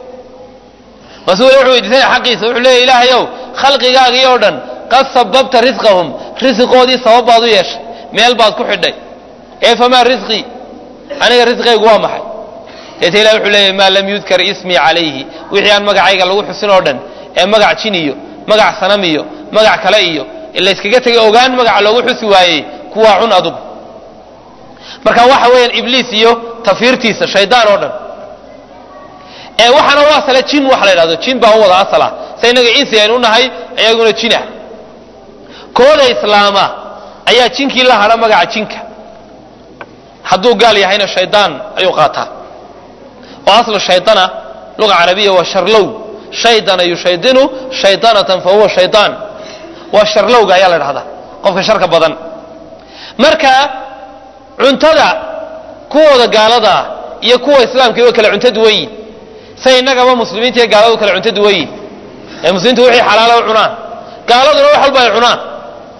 masu weli wuxuu weydiisanaya xaqiisa wuxuu leeyahy ilaahayow khalqigaagii oo dhan qad sababta risqahum risiqoodii sabab baad u yeeshay meel baad ku xidhay ee famaa risqii aniga risqaygu waa maxay deeta ilahi wuxuu leeyahy maa lam yudkar ismii calayhi wixii aan magacayga lagu xusin oo dhan ee magac jin iyo magac sanam iyo magac kale iyo layskaga tegay ogaan magaca loogu xusi waayey kuwaa cun adug marka waxa weeyaan ibliis iyo tafiirtiisa shaydaan oo dhan ee waxaana u asala jin waxa la yidhahdo jin baa u wada asala sa innaga insi aynu nahay ayaguna jinah kooda islaama ayaa jinkii la hadha magaca jinka hadduu gaal yahayna shaydaan ayuu qaataa oo aslu shaydana luga carabiya waa sharlow shaydana yushaydinu shaydanatan fa huwa shaydaan waa sharlowga ayaa la dhahdaa qofka sharka badan marka cuntada kuwooda gaaladaa iyo kuwa islaamka way kala cunto duwan yihin say innagaba muslimiinta iyo gaaladu kala cunto duwan yihin ee muslimiintu wixii xalaala u cunaan gaaladuna wax walba ay cunaan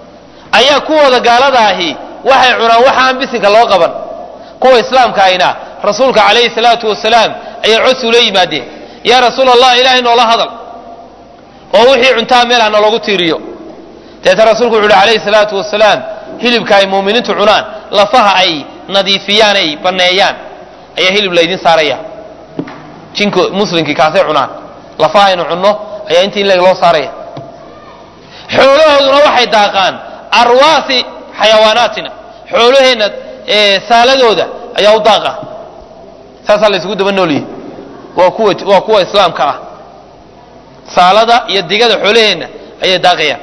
ayaa kuwooda gaalada ahi waxay cunaan waxa aan bisinka loo qaban kuwa islaamka ahina rasuulka calayhi salaatu wasalaam ayaa codsi ula yimaadeen yaa rasuul allah ilaahay noola hadal oo wixii cuntaa meel ha naloogu tiiriyo deeta rasuulku wuxu uhi calayhi salaatu wasalaam hilibka ay muuminiintu cunaan lafaha ay nadiifiyaan ay banneeyaan ayaa hilib laydin saaraya jinko muslimkii kaasay cunaan lafaha aynu cunno ayaa intii in leeg loo saaraya xoolahooduna waxay daaqaan arwaasi xayawaanaatina xoolaheenna saaladooda ayaa u daaqa saasaa la isugu daba noolyihi waa kuwa waa kuwa islaamka ah saalada iyo digada xoolaheenna ayay daaqayaan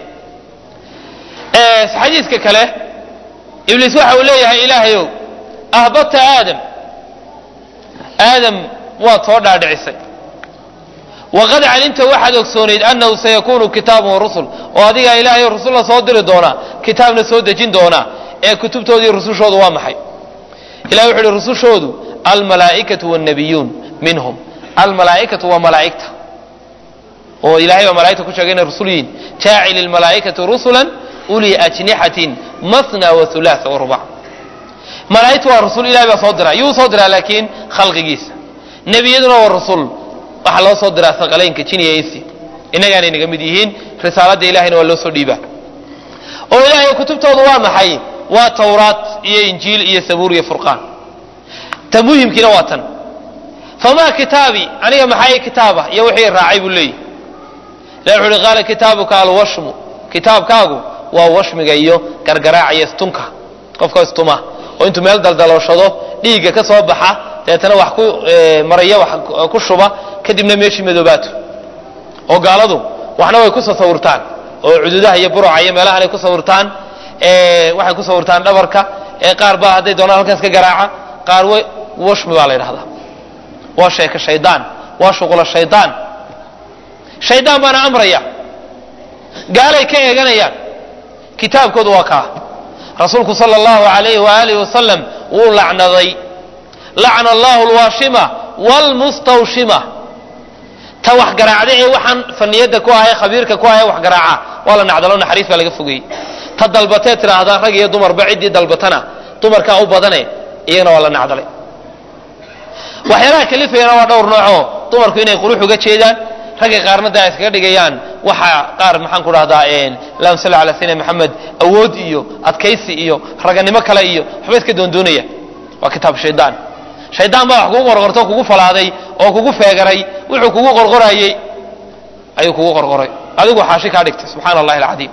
xadiiska kale ibliis waxa uu leeyahay ilaahayow ahbadta aadam aadam waad soo dhaadhicisay waqad calimta waxaad ogsoonayd annahu sayakunu kitaabun warusul oo adigaa ilaahay rusulla soo diri doonaa kitaabna soo dejin doonaa ee kutubtoodii rusushoodu waa maxay ilahi wuxu uhi rusushoodu almalaa'ikatu wannabiyuun minhum almalaa'ikatu waa malaa'igta oo ilahay baa malaigta ku sheegay inay rusul yihiin jaacil ilmalaa'ikati rusulan uli ajnixatin masna waulaasa warubac malaa'igtu waa rasul ilahay baa soo diraa yuu soo diraa laakiin khalqigiisa nebiyaduna waa rasul waxaa loo soo diraa saqalaynka jiniya insi innagaanay naga mid yihiin risaaladda ilahayna waa loo soo dhiibaa oo ilaahay kutubtoodu waa maxay waa tawraat iyo injiil iyo sabuur iyo furqaan ta muhimkiina waa tan famaa kitaabi aniga maxay kitaaba iyo wixii raacay buu leeyahy ilahi wuxu uhi qaala kitaabuka alwashmu kitaabkaagu waa washmiga iyo gargaraaca iyo istunka qofka istuma oo intuu meel daldalooshado dhiigga ka soo baxa dabeetana wax ku maraya wax ku shuba kadibna meeshii madoobaato oo gaaladu waxna way ku sasawirtaan oo cududaha iyo buruca iyo meelahan ay ku sawirtaan waxay ku sawirtaan dhabarka qaar baa hadday doonaan halkaas ka garaaca qaar washmi baa la yidhahdaa waa sheeka shaydaan waa shuqula shaydaan shaydaan baana amraya gaalay ka eeganayaan kitaabkoodu waa kaa rasuulku sala allahu alayhi waalihi wasalam wuu lacnaday lacna allahu alwaashima waalmustawshima ta wax garaacda ee waxaan faniyada ku ahay khabiirka ku ahay wax garaaca waa la nacdalo naxariis baa laga fogeyey ta dalbatee tidhaahdaa rag iyo dumarba ciddii dalbatana dumarkaa u badane iyagana waa la nacdalay waxyaalaha kalifayana waa dhowr noocoo dumarku inay qurux uga jeedaan ragga qaarna de ay iskaga dhigayaan waxa qaar maxaan ku dhahdaa allahuma salli ala sayidina maxamed awood iyo adkaysi iyo raganimo kale iyo waxba iska doondoonaya waa kitaab shaydaan shaydaan baa wax kugu qorqorto kugu falaaday oo kugu feegaray wuxuu kugu qorqorayey ayuu kugu qorqoray adigu xaashi kaa dhigtay subxaana allahi alcadiim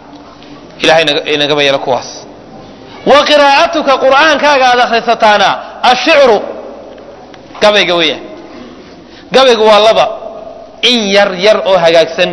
ilahay inagaba yeelo kuwaas wa qiraa'atuka qur'aankaaga aad akhrisataana ashicru gabayga weeyaan gabaygu waa laba in yar yar oo hagaagsan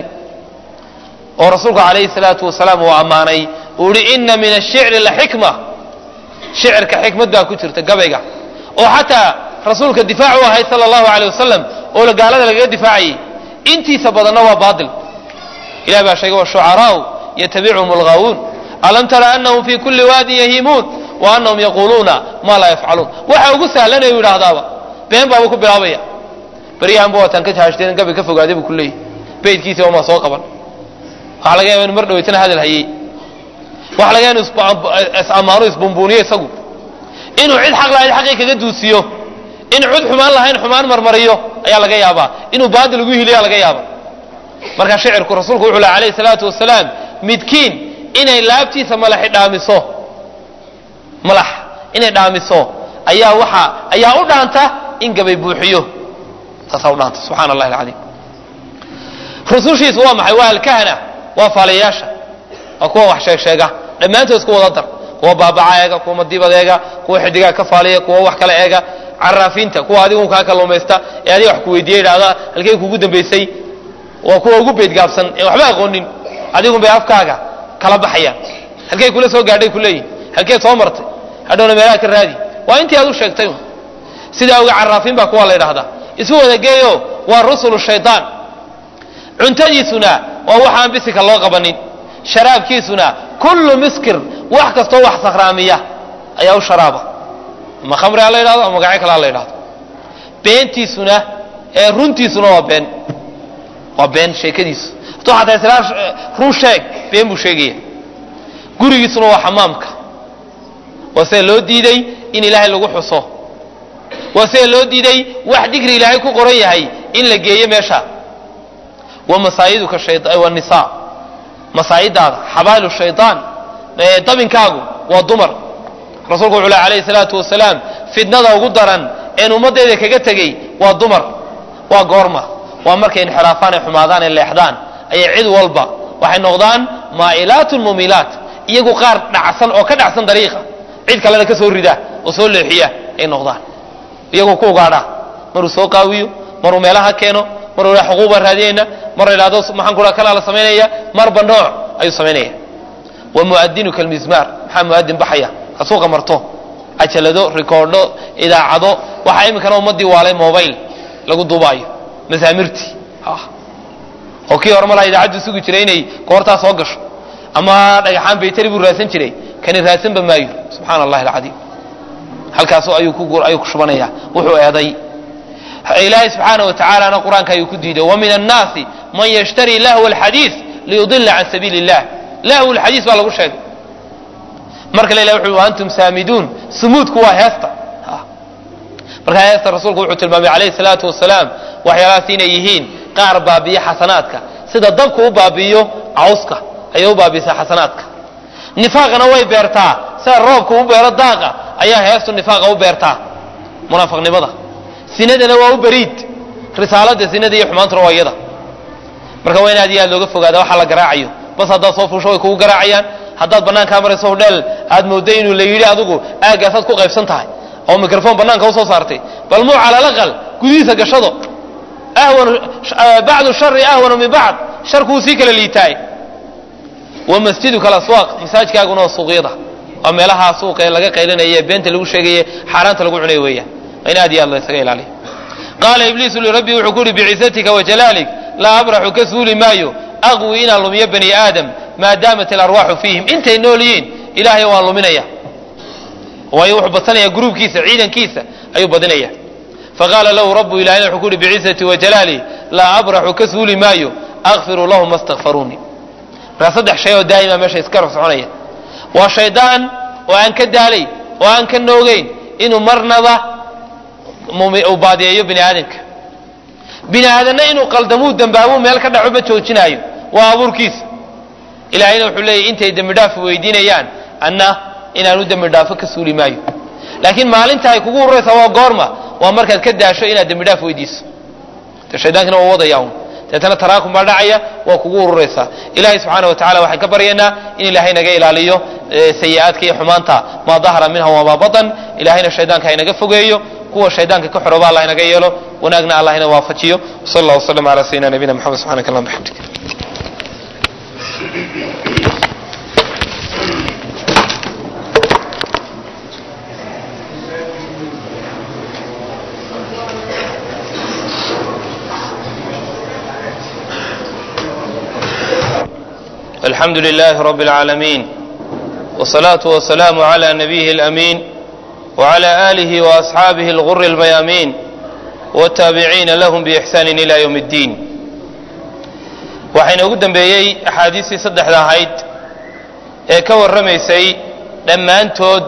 oo rasuulku calayhi salaatu wasalaam uu ammaanay uu ihi ina min ashicri laxikma shicirka xikmad baa ku jirta gabayga oo xataa rasuulka difaac u ahayd sala allahu aleyh wasalam oo gaalada lagaga difaacayay intiisa badanna waa baatil ilah baa sheegay washucaraau yatabicuhum alghaawuun alam tara anahum fii kulli waadin yahiimuun wa anahum yaquuluuna maa laa yafcaluun waxa ugu sahlanay u yidhaahdaaba been baaba ku bilaabaya baryahanba waataan ka haashteen gabi ka fogaaday buu ku leeyahy beydkiisa wamaa soo qaban waxaa laga yaba inu mar dhaweytana hadal hayey waxa laga yaba inu is-ammaano isbumbuuniyo isagu inuu cid xaq lahayd xaqii kaga duusiyo in cud xumaan lahayn xumaan marmariyo ayaa laga yaabaa inuu baadil ugu hiliyaa laga yaaba marka shicirku rasuulku wuxuu laha alayhi salaatu wasalaam midkiin inay laabtiisa malaxi dhaamiso malax inay dhaamiso ayaa waxa ayaa u dhaanta in gabay buuxiyo taasaa u dhaanta subxana allahi alcadiim rusushiisu waa maxay waa alkahana waa faalayaasha waa kuwa wax sheeg sheega dhammaantood isku wada dar kuwa baabaca eega kuwa madibad eega kuwa xidigaa ka faaliya kuwa wax kale eega caraafiinta kuwa adigu kaa kaluumaysta ee adiga wax ku weydiiya idhahda halkey kugu dambaysay waa kuwa ugu beydgaabsan ee waxba aqoonin adigun bay afkaaga kala baxayaan halkey kula soo gaadhay kuleeyihin halkeed soo martay hadhowna meelaha ka raadi waa intii aad u sheegtay sidaa oga caraafiin baa kuwa la ydhahdaa isu wada geeyo waa rusulu shaydaan cuntadiisuna waa waxaan bisika loo qabanin sharaabkiisuna kullu miskir wax kastoo wax sakhraamiya ayaa u sharaaba ama khamri ha la yidhahdo ama magacyo kale ha la yidhahdo beentiisuna ee runtiisuna waa been waa been sheekadiisu hadduu xataa islaa run sheeg been buu sheegaya gurigiisuna waa xamaamka waa sida loo diiday in ilaahay lagu xuso waa sida loo diiday wax dikri ilaahay ku qoran yahay in la geeyo meesha wa masaayiduka wanisaa masaayidaada xabaalu shaytaan dabinkaagu waa dumar rasuulku wuxuu leh alayhi salaatu wasalaam fitnada ugu daran een ummaddeeda kaga tegey waa dumar waa goorma waa markay inxiraafaan ay xumaadaan ay leexdaan ayay cid walba waxay noqdaan maa'ilaatun mumilaat iyagu qaar dhacsan oo ka dhacsan dariiqa cid kalena ka soo rida oo soo leexiya ay noqdaan iyagoo ku ugaadha maruu soo qaawiyo maruu meelaha keeno maruu ila xuquuq baan raadinayna mar idhahdo maxaan kula kalaa la samaynaya marba nooc ayuu samaynaya wa muadinuka almizmaar maxaa muadin baxaya ha suuqa marto cajalado rikoordho idaacado waxaa iminkana ummadii waalay mobile lagu duubaayo masaamirtii oo kii hore malaa idaacaddu sugi jiray inay koortaa soo gasho ama dhagaxaan baytari buu raadsan jiray kani raadsanba maayo subxaana allahi alcadiim halkaas ayuu ku ayuu ku shubanaya wuxuu eeday ilaahay subxaana wa tacaalana qur-aanka ayuu ku diiday wa min annaasi man yashtari lahwa alxadiid liyudila can sabiili illah lahw lxadiis baa lagu sheegay marka la ilahy wuxu antum saamiduun sumuudku waa heesta marka heesta rasuulku wuxuu tilmaamay calayhi salaatu wasalaam waxyaalahaas inay yihiin qaar baabiya xasanaadka sida dabku u baabi'iyo cawska ayay u baabiisaa xasanaadka nifaaqana way beertaa sida roobku u beero daaqa ayaa heestu nifaaqa u beertaa munaafiqnimada sinadana waa u beriid risaalada sinada iyo xumaantuna waa iyada marka waa in aad iyo aad looga fogaada waxa la garaacayo bas haddaad soo fuusho way kugu garaacayaan haddaad bannaankaa marayso hodheel aad mooddo inuu la yidhi adigu aagaasaad ku qaybsan tahay oo microphone bannaanka usoo saartay bal muu cala alaqal gudihiisa gashado ahwanu bacdu shari ahwanu min bacd sharkuu sii kala liitaay wa masjiduka alaswaaq masaajkaaguna waa suuqyada waa meelaha suuqa ee laga qaylinaya beenta lagu sheegaye xaaraanta lagu cunayo weeyaan waa in aad iyo aad la isaga ilaaliyo qaala ibliisu lirabbi wuxuu ku uhi bicizatika wajalaalik laa abraxu ka suuli maayo aqwi inaan lumiyo bani aadam maadaamat alarwaaxu fiihim intay nool yihiin ilaahay waan luminaya waayo wuxuu badsanaya gruubkiisa ciidankiisa ayuu badinaya faqaala lahu rabu ilahina wuxuu ku uhi bicizati wajalaali laa abraxu ka suuli maayo akfiru lahum ma stakfaruuni markaa saddex shay oo daa'ima meesha iska rog soconaya waa shaydaan oo aan ka daalay oo aan ka noogeyn inuu marnaba uu baadiyeeyo bini aadamka bini aadanna inuu qaldamuu dambaabuu meel ka dhaco ma joojinaayo waa abuurkiisa ilaahayna wuxuu leeyahy intay dembi dhaaf weydiinayaan anna inaanu dembi dhaafo ka suuli maayo laakiin maalinta ay kugu ururaysaa waa goorma waa markaad ka daasho inaad dembi dhaaf weydiiso de shaydaankina waa wadaya un deetana taraakum baa dhacaya waa kugu ururaysaa ilaahay subxaana wa tacala waxaan ka baryaynaa in ilaahay naga ilaaliyo sayi-aadka iyo xumaanta maa dahara minha wamaa batan ilaahayna shaydaanka haynaga fogeeyo kuwa shaydaanka ka xoroba allah inaga yeelo wanaagna allah ina waafajiyo sal allah waslm ala sayidina nabiyina mxamed subxanak allahuma bxamdik الحمد لله رب العالمين والصلاة والسلام على نبيه الأمين وعلى آله وأصحابه الغر الميامين والتابعين لهم بإحسان إلى يوم الدين waxayna ugu dambeeyey axaadiistii saddexda ahayd ee ka warramaysay dhammaantood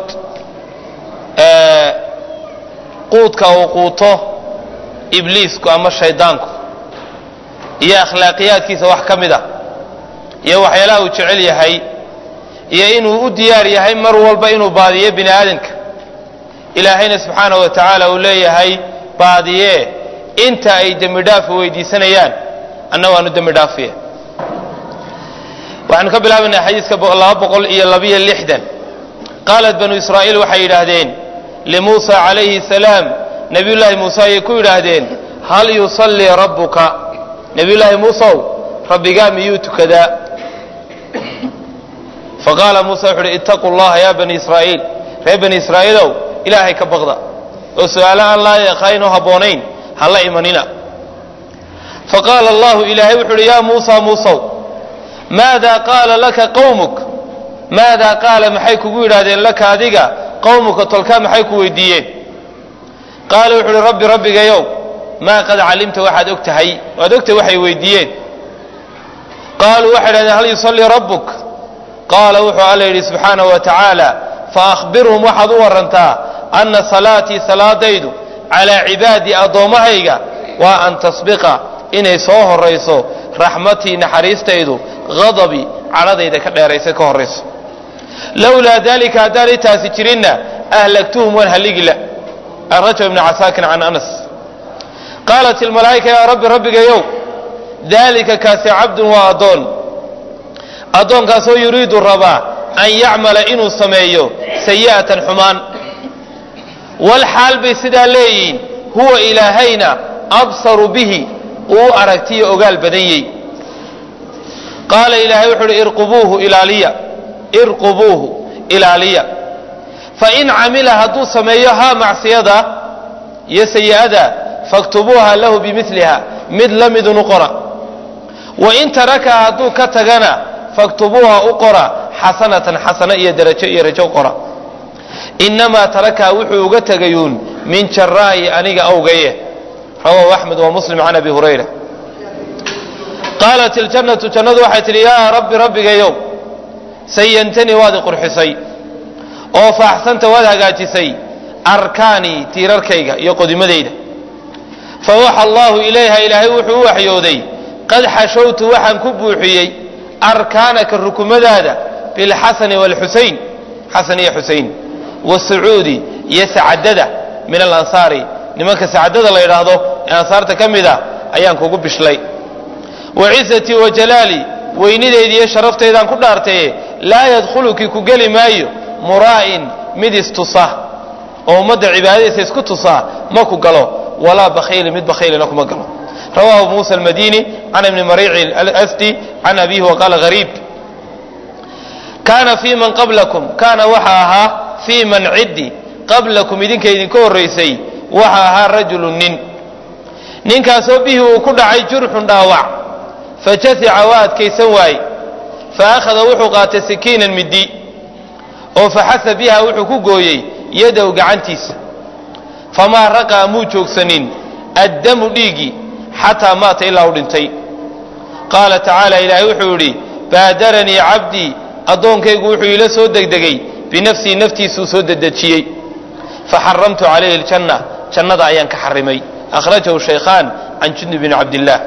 quudka uu quuto ibliisku ama shaydaanku iyo akhlaaqiyaadkiisa wax ka mid a iyo waxyaalaha uu jecel yahay iyo inuu u diyaar yahay mar walba inuu baadiyo bini aadamka ilaahayna subxaanahu wa tacaala uu leeyahay baadiye inta ay dembi dhaafa weydiisanayaan anna waanu dembi dhaafiye waxaanu ka bilaabaynaa xadiiska laba boqol iyo labiyo lixdan qaalat banu israa'iil waxay yidhaahdeen limuusa calayhi salaam nebiyullaahi muuse ayay ku yidhaahdeen hal yusallii rabbuka nebiyullaahi muusow rabbigaa miyuu tukadaa faqaala muuse wuxu uhi ittaquu llaha ya bani israa'iil reer bani israa'iilow ilaahay ka baqda oo su-aalo aan laa yaqaynoo habboonayn ha la imanina faqaala allahu ilaahay wuxu uhi yaa muusa muusow maadaa qaala laka qawmuk maadaa qaala maxay kugu yidhaahdeen laka adiga qawmuka tolkaa maxay ku weydiiyeen qaala wuxu uhi rabbi rabbigayow maa qad calimta waxaad og tahay waad ogtahay waxay weydiiyeen qaaluu waxay idhahdeen hal yusallii rabbuk qaala wuxuu alla yidhi subxaanahu wa tacaala faahbirhum waxaad u warantaa anna salaatii salaadaydu calaa cibaadii addoommahayga waa an tasbiqa inay soo horayso raxmatii naxariistaydu hadabii cadhadayda ka dheeraysa ka horayso lowlaa dalika haddaanay taasi jirinna ahlagtuhum waan halligila arajab ibni casaakin can anas qaalat ilmalaa'ika yaa rabbi rabbigayow daalika kaasi cabdun waa addoon addoonkaasoo yuriidu rabaa an yacmala inuu sameeyo sayi'atan xumaan wal xaal bay sidaa leeyihiin huwa ilaahayna absaru bihi uu aragtiyo ogaal badanyey qaala ilaahay wuxuu uhi irqubuuhu ilaaliya irqubuuhu ilaaliya fain camila hadduu sameeyo haa macsiyada iyo sayi'ada faktubuuha lahu bimiliha mid la midun u qora wain tarakaha hadduu ka tagana faktubuuha u qora xasanatan xasano iyo darajo iyo rajo qora inamaa tarakaha wuxuu uga tegayuun min jaraa'i aniga awgaye rawahu axmed wa muslim can abi hurayra qaalat iljannatu jannadu waxay tidhi yaa rabbi rabbigayow sayantanii waad i qurxisay oo faaxsanta waad hagaajisay arkaanii tiirarkayga iyo qodimadayda fawaxa allahu ilayha ilaahay wuxuu u waxyooday qad xashowtu waxaan ku buuxiyey arkaanaka rukumadaada bilxasani waalxusayn xasan iyo xusayn wasucuudi iyo sacadada min alansaari nimanka sacadada la yidhaahdo ee ansaarta ka mid a ayaan kugu bishlay wa cizatii wa jalaali weynidayda iyo sharaftaydan ku dhaartaye laa yadkhuluki ku geli maayo muraa'in mid istusa oo ummadda cibaadadiisa isku tusa ma ku galo walaa bakhiili mid bakhiilina kuma galo rawahu muusa almadini can ibni mariici alasdi can abihi waqaala hariib kaana fii man qablakum kaana waxa ahaa fii man ciddi qablakum idinka idinka horraysay waxa ahaa rajulu nin ninkaasoo bihi uu ku dhacay jurxun dhaawac fajasica waa adkaysan waaye fa akhada wuxuu qaatay sikiinan middi oo faxasa biha wuxuu ku gooyey yadow gacantiisa famaa raqaa muu joogsanin addamu dhiiggii xataa maata ilaa u dhintay qaala tacaala ilaahay wuxuu yidhi baadaranii cabdii addoonkaygu wuxuu iila soo degdegay binafsii naftiisuu soo dedejiyey faxaramtu calayhi aljanna jannada ayaan ka xarimay akhrajahu shaykhaan can jundub bni cabdillaah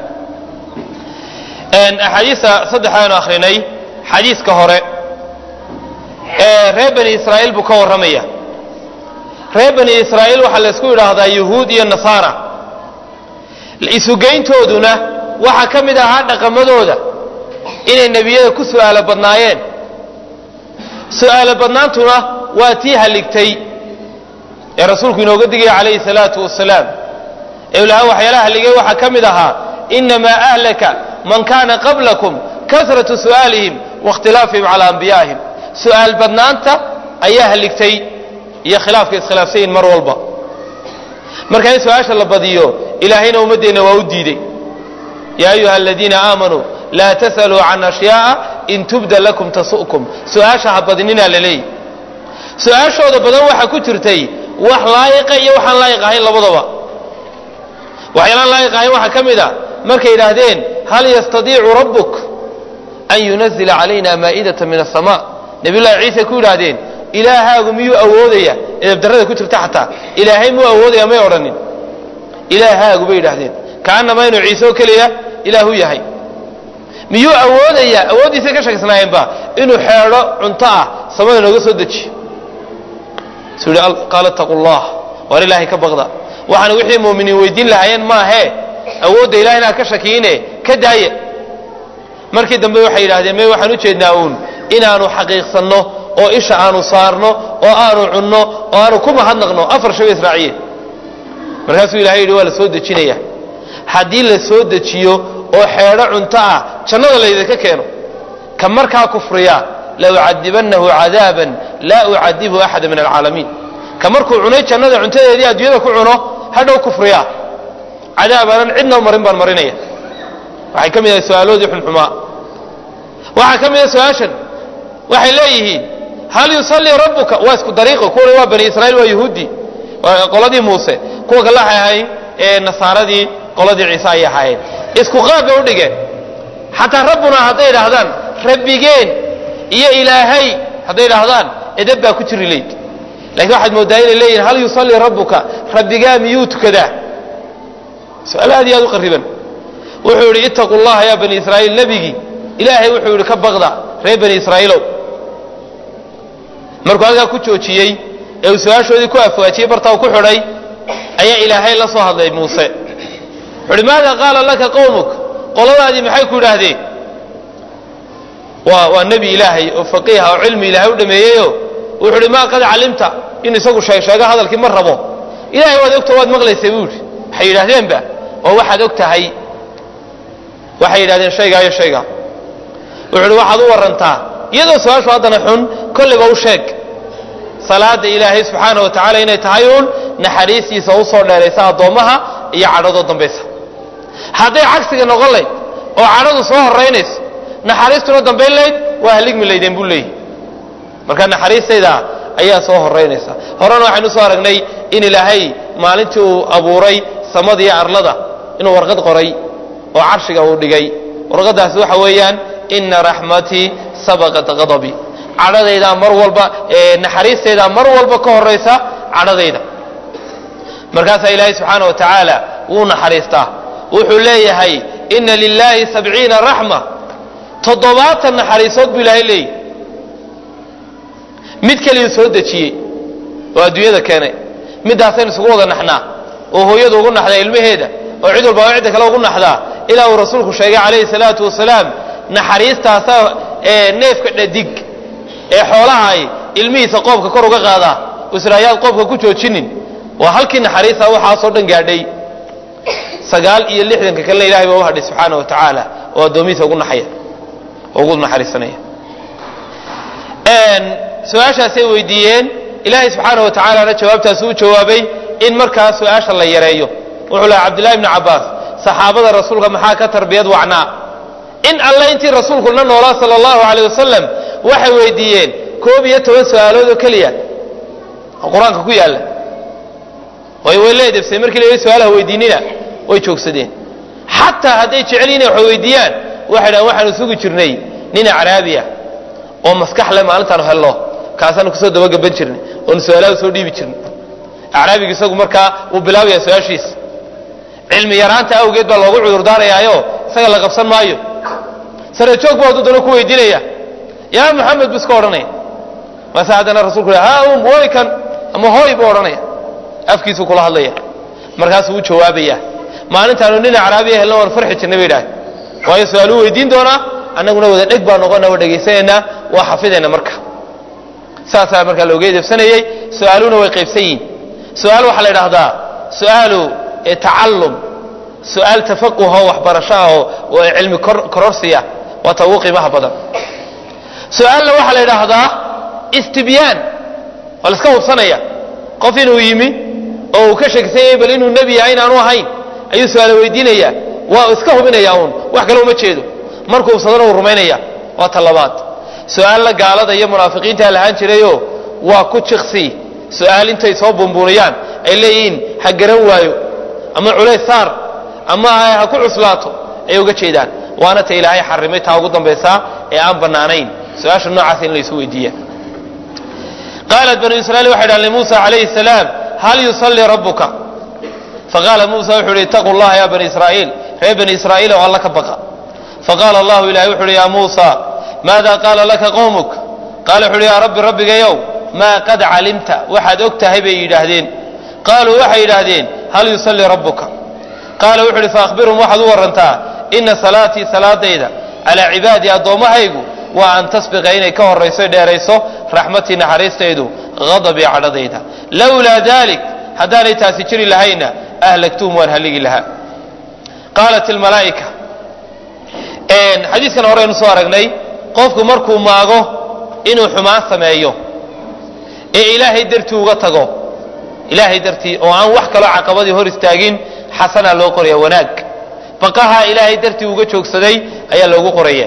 axaadiista saddexdaanu akhrinay xadiiska hore ee reer bani israa'iil buu ka warramaya reer bani israa'iil waxaa laysku yidhaahdaa yuhuud iyo nasaara isugeyntooduna waxaa ka mid ahaa dhaqamadooda inay nebiyada ku su'aalo badnaayeen su'aalo badnaantuna waa tii haligtay ee rasuulku inooga digaya calayhi salaatu wasalaam ee lahaa waxyaalaha haligay waxaa ka mid ahaa inamaa ahlaka man kaana qablakum kasratu su'aalihim waاkhtilaafihim calaa anbiyaa'ihim su'aal badnaanta ayaa haligtay iyo khilaafka iskhilaafsayin mar walba marka in su-aasha la badiyo ilaahayna ummaddeenna waa u diidey yaa ayuha aladiina aamanuu laa tas'aluu can ashyaaءa in tubda lakum tasu'kum su-aasha ha badinina la leeyahy su-aashooda badan waxaa ku jirtay wax laayiqa iyo waxaan laayiq ahayn labadaba waxyaalaan laayiq ahayn waxaa ka mid a markay yidhaahdeen hal yastadiicu rabbuk an yunazila calayna maa'idata min aلsama nabiy llahi ciise ku yidhaahdeen ilaahaagu miyuu awoodaya edabdarrada ku jirta xataa ilaahay muu awoodaya may odhanin ilaahaagu bay yidhaahdeen kaanama inuu ciise oo keliya ilaahu yahay miyuu awoodaya awooddiisay ka shaksnaayeenba inuu xeedho cunto ah samada nooga soo dejiyo suu yihi qaala taqu llah waar ilaahay ka baqda waxaana wixii muuminiin weydiin lahaayeen maahee awoodda ilahay inaad ka shakiine ka daaya markii dambe waxay yidhahdeen may waxaan u jeednaa uun inaanu xaqiiqsanno oo isha aanu saarno oo aanu cunno oo aanu ku mahadnaqno afar shay bay israaciyeen markaasuu ilahay yidhi waa la soo dejinaya haddii la soo dejiyo oo xeedho cunto ah jannada laydinka keeno ka markaa kufriya la ucadibannahu cadaaban laa ucadibu axada min alcaalamiin ka markuu cunay jannada cuntadeedii adduunyada ku cuno hadhow kufriya cadaab aanan cidna marin baan marinaya waxay ka mid ahay su-aaloodii xunxumaa waxaa ka mid ah su-aashan waxay leeyihiin hal yusallii rabbuka waa isku dariiqo kuwana waa bani israiil waa yuhuudi qoladii muuse kuwa kale waxay ahayn ee nasaaradii qoladii ciise ayay ahaayeen isku qaab bay u dhigeen xataa rabbuna hadday idhaahdaan rabbigeen iyo ilaahay hadday idhaahdaan edab baa ku jiri layd lakiin waxaad mooddaa inay leeyihin hal yusallii rabbuka rabbigaa miyuu tukadaa su-aal aad iyo aad u qariban wuxuu yidhi ittaqu llaha yaa bani israa'iil nebigii ilaahay wuxuu yidhi ka baqda reer bani israa'iilow markuu halkaa ku joojiyey ee uu su-aashoodii ku afwaajiyey bartaa uu ku xidhay ayaa ilaahay la soo hadlay muuse wuxu uhi maada qaala laka qowmuk qoladaadii maxay ku yidhaahdeen waa waa nebi ilaahay oo faqiiha oo cilmi ilaahay u dhameeyeyo wuxuu uhi maa qad calimta in isagu sheeg sheego hadalkii ma rabo ilahay waad ogta waad maqlaysay buu yidhi waxay yidhaahdeenba oo waxaad og tahay waxay yidhahdeen shaygaa iyo shaygaa wuxu uhi waxaad u warantaa iyadoo su-aashu haddana xun kolliba u sheeg salaada ilaahay subxaana wa tacaala inay tahay uun naxariistiisa u soo dheeraysa addoommaha iyo cadhadoo dambaysa hadday cagsiga noqon layd oo cadhadu soo horaynayso naxariistuna dambayn layd waa haligmi laydeen buu leeyahy marka naxariistayda ayaa soo horaynaysa horena waxaynu soo aragnay in ilaahay maalintii uu abuuray samada iyo arlada inuu warqad qoray oo carshiga uu dhigay warqadaasi waxa weeyaan ina raxmatii sabaqat qadabii cadhadaydaa mar walba naxariistaydaa mar walba ka horaysa cadhadayda markaasaa ilaahay subxaana wa tacaala wuu naxariistaa wuxuu leeyahay ina lilaahi sabciina raxma toddobaatan naxariisood buu ilaahay leeyahy mid keliyu soo dejiyey oo adduunyada keenay midaasaynu isugu wada naxnaa oo hooyadu ugu naxdaa ilmaheeda oo cid walba cidda kale ugu naxdaa ilaa uu rasuulku sheegay calayhi salaatu wasalaam naxariistaasa ee neefka dhadig ee xoolaha ay ilmihiisa qoobka kor uga qaadaa israayaad qoobka ku joojinin waa halkii naxariista waxaasoo dhan gaadhay sagaal iyo lixdanka kalena ilahay baa u hadhay subxaana wa tacaala oo addoomihiisa ugu naxaya oo ugu naxariisanaya su-aashaasay weydiiyeen ilaahay subxaana wa tacaalana jawaabtaasi u jawaabay in markaa su-aasha la yareeyo wuxuu laha cabdillahi bni cabbaas saxaabada rasuulka maxaa ka tarbiyad wacnaa in alle intii rasuulku la noolaa sala allahu caleyh wasalam waxay weydiiyeen koob iyo toban su-aalood oo keliya oo qur-aanka ku yaalla way way la edebsay markii la su-aalaha weydiinina way joogsadeen xataa hadday jecel inay wax weydiiyaan waxay dhahan waxaanu sugi jirnay nin acraabiya oo maskax le maalintaanu helno kaasaanu kusoo dabagaban jirnay oonu su-aalaha usoo dhiibi jirnay acraabiga isagu markaa wuu bilaabaya su-aashiisa cilmi yaraanta awgeed baa loogu cudurdaarayaayo isaga la qabsan maayo sare joog buu hadduu dana ku weydiinaya yaa maxamed bu iska odhanaya mase haddana rasulku ha um woy kan ama hooy buu odhanaya afkiisuu kula hadlaya markaasuu u jawaabaya maalintaanu nin acraabiya helna waan farxi jirnay bay idhahay waayo su-aaluu weydiin doonaa annaguna wada dheg baa noqona waa dhegaysanaynaa waa xafidayna marka saasaa markaa looga edebsanayey su-aaluhuna way qaybsan yihin su-aal waxaa la idhaahdaa su-aalu tacallum su-aal tafaquho waxbarasho ah oo cilmi kororsiya waa ta ugu qiimaha badan su-aalna waxaa la idhaahdaa istibyaan waa la iska hubsanaya qof inuu yimi oo uu ka sheegsanyay bal inuu nebi yahay inaanu ahayn ayuu su-aala weydiinaya waa iska hubinaya uun wax kale uma jeedo markuu hubsadana uu rumaynaya waa ta labaad su-aalna gaalada iyo munaafiqiintaa lahaan jirayo waa ku jiqsi su-aal intay soo buunbuuniyaan ay leeyihiin ha garan waayo ama culays saar ama ha ku cuslaato ayay uga jeedaan waana ta ilaahay xarimay taa ugu dambaysaa ee aan bannaanayn su-aasha noocaas in laysu weydiiya qaalat banu israiil waxay dhahan limuusa calayhi salaam hal yusallii rabbuka faqaala muusa wuxuu yidhi itaquu llaha ya bani israa'iil reer bani israa'iil oo alla ka baqa faqaala allahu ilahay wuxu uhi yaa muusa maada qaala laka qowmuk qaala wuxu uhi yaa rabbi rabbigayow maa qad calimta waxaad og tahay bay yidhaahdeen qaaluu waxay yidhaahdeen hal yusallii rabbuka qaala wuxu uhi faahbirhum waxaad u warantaa ina salaatii salaadayda calaa cibaadii addoommahaygu waa an tasbiqa inay ka horayso dheerayso raxmatii naxariistaydu hadabii cadhadayda lowlaa dalik haddaanay taasi jiri lahayna ahlagtuhum waan haligi lahaa qaalat ilmalaa'ika xadiiskan horeynu soo aragnay qofku markuu maago inuu xumaan sameeyo ee ilaahay dartii uga tago ilaahay dartii oo aan wax kaloo caqabadii hor istaagin xasanaa loo qoraya wanaag baqaha ilaahay dartii uga joogsaday ayaa loogu qoraya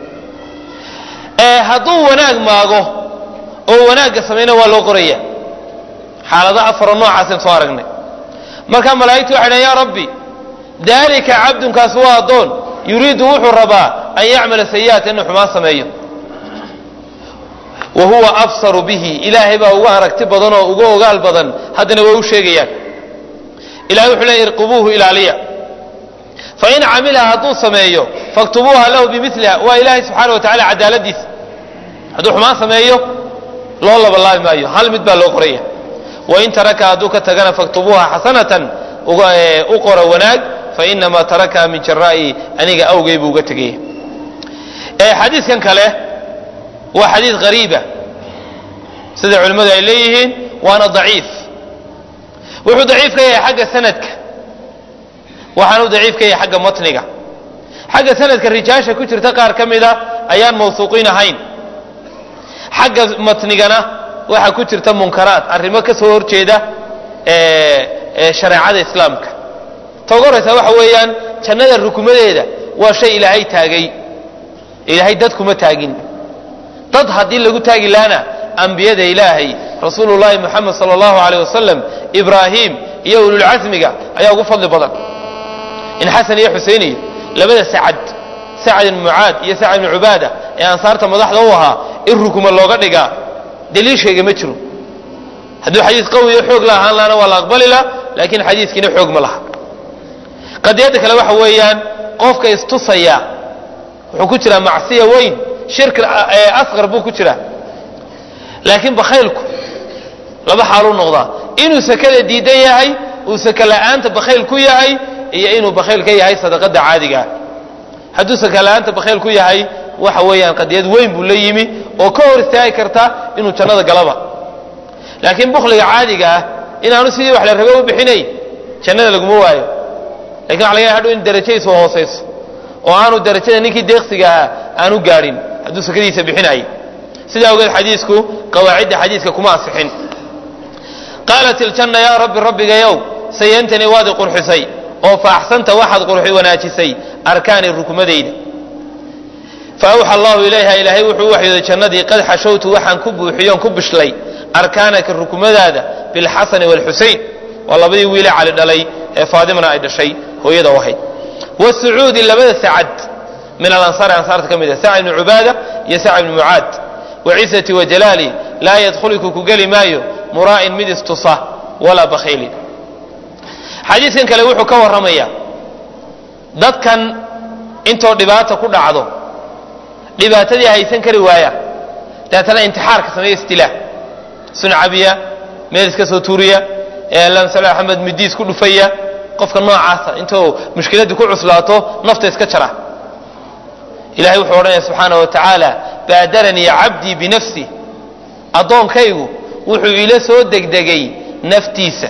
hadduu wanaag maago oo wanaagga samayna waa loo qoraya xaalado afaro noocaasn soo aragnay markaa malaa'igtu waxay dhahen yaa rabbi daalika cabdunkaas waa addoon yuriidu wuxuu rabaa an yacmala sayi'ata inuu xumaan sameeyo wa huwa absaru bihi ilaahay baa uga aragti badan oo uga ogaal badan haddana way u sheegayaan ilahay wuxuu leey irqubuuhu ilaaliya fain camilaha hadduu sameeyo faktubuuha lahu bimiliha waa ilaahay subxaana wa tacala cadaaladiisa hadduu xumaan sameeyo loo labalaabi maayo hal mid baa loo qoraya wain taraka hadduu ka tagana faktubuuha xasanatan u qora wanaag fainamaa tarakaha min jaraa'i aniga awgay buu uga tegaya xadiidkan kale waa xadiid hariiba sida culimmadu ay leeyihiin waana daciif wuxuu daciif ka yahay xagga sanadka waxaanu daciif ka yahay xagga matniga xagga sanadka rijaasha ku jirta qaar ka mida ayaan mawsuuqiin ahayn xagga matnigana waxaa ku jirta munkaraat arrimo ka soo horjeeda shareecada islaamka ta ugu horaysa waxa weeyaan jannada rukumadeeda waa shay ilaahay taagay ilaahay dad kuma taagin dad haddii lagu taagi laana ambiyada ilaahay rasuulullaahi moxamed sala allahu aleyh wasalam ibraahim iyo ululcasmiga ayaa ugu fadli badan in xasan iyo xusein iyo labada sacad sacad ibn mucaad iyo sacad ibn cubaada ee ansaarta madaxda u ahaa in rukuma looga dhigaa daliishayga ma jiro hadduu xadiis qawiyo xoog la ahaan laana waa la aqbali la laakiin xadiiskiina xoog ma laha qadiyadda kale waxa weeyaan qofka istusaya wuxuu ku jiraa macsiya weyn shirki asqar buu ku jiraa laakiin bakhaylku laba xaaluu noqdaa inuu sakada diidan yahay uu saka la'aanta bakhayl ku yahay iyo inuu bakhayl ka yahay sadaqada caadigaa hadduu saka la'aanta bakhayl ku yahay waxa weeyaan qadiyad weyn buu la yimi oo ka hor istaagi karta inuu jannada galaba laakiin bukhliga caadiga ah inaanu sidii wax la rabe u bixinayn jannada laguma waayo lakin waxa laga yahay hadhow in darajadiisu hoosayso oo aanu darajada ninkii deeqsiga ahaa aanu gaadhin hadduu sakadiisa bixinayay sidaa ogeed xadiisku qawaacidda xadiiska kuma asixin qaalat iljanna yaa rabbi rabbigayow sayantanii waad i qurxisay oo faaxsanta waxaad qurxi wanaajisay arkaani rukmadayda fa awxa allahu ilayha ilaahay wuxuu u waxyooday jannadii qad xashowtu waxaan ku buuxiyoon ku bishlay arkaanaka rukmadaada bilxasani waalxusein waa labadii wiile cali dhalay ee faadimana ay dhashay hooyada u ahayd wasucuudi labada sacad min alansaari ansaarta ka mid ah sacd ibni cubaada iyo sacd ibni mucaad waciisati wajalaali laa yadkhuluku ku geli maayo muraa'in mid istusa walaa bakhaylin xadiidkan kale wuxuu ka warramayaa dadkan intoo dhibaata ku dhacdo dhibaatadii haysan kari waaya daatana intixaarka sameeya istilaa suncabiya meel iska soo tuuriya eelamsal axmed midiis ku dhufaya qofka noocaasa intuu mushkiladii ku cuslaato nafta iska jara ilahay wuxuu odhanaya subxaana wa tacaala baadaranii cabdii binafsi addoonkaygu wuxuu ila soo degdegay naftiisa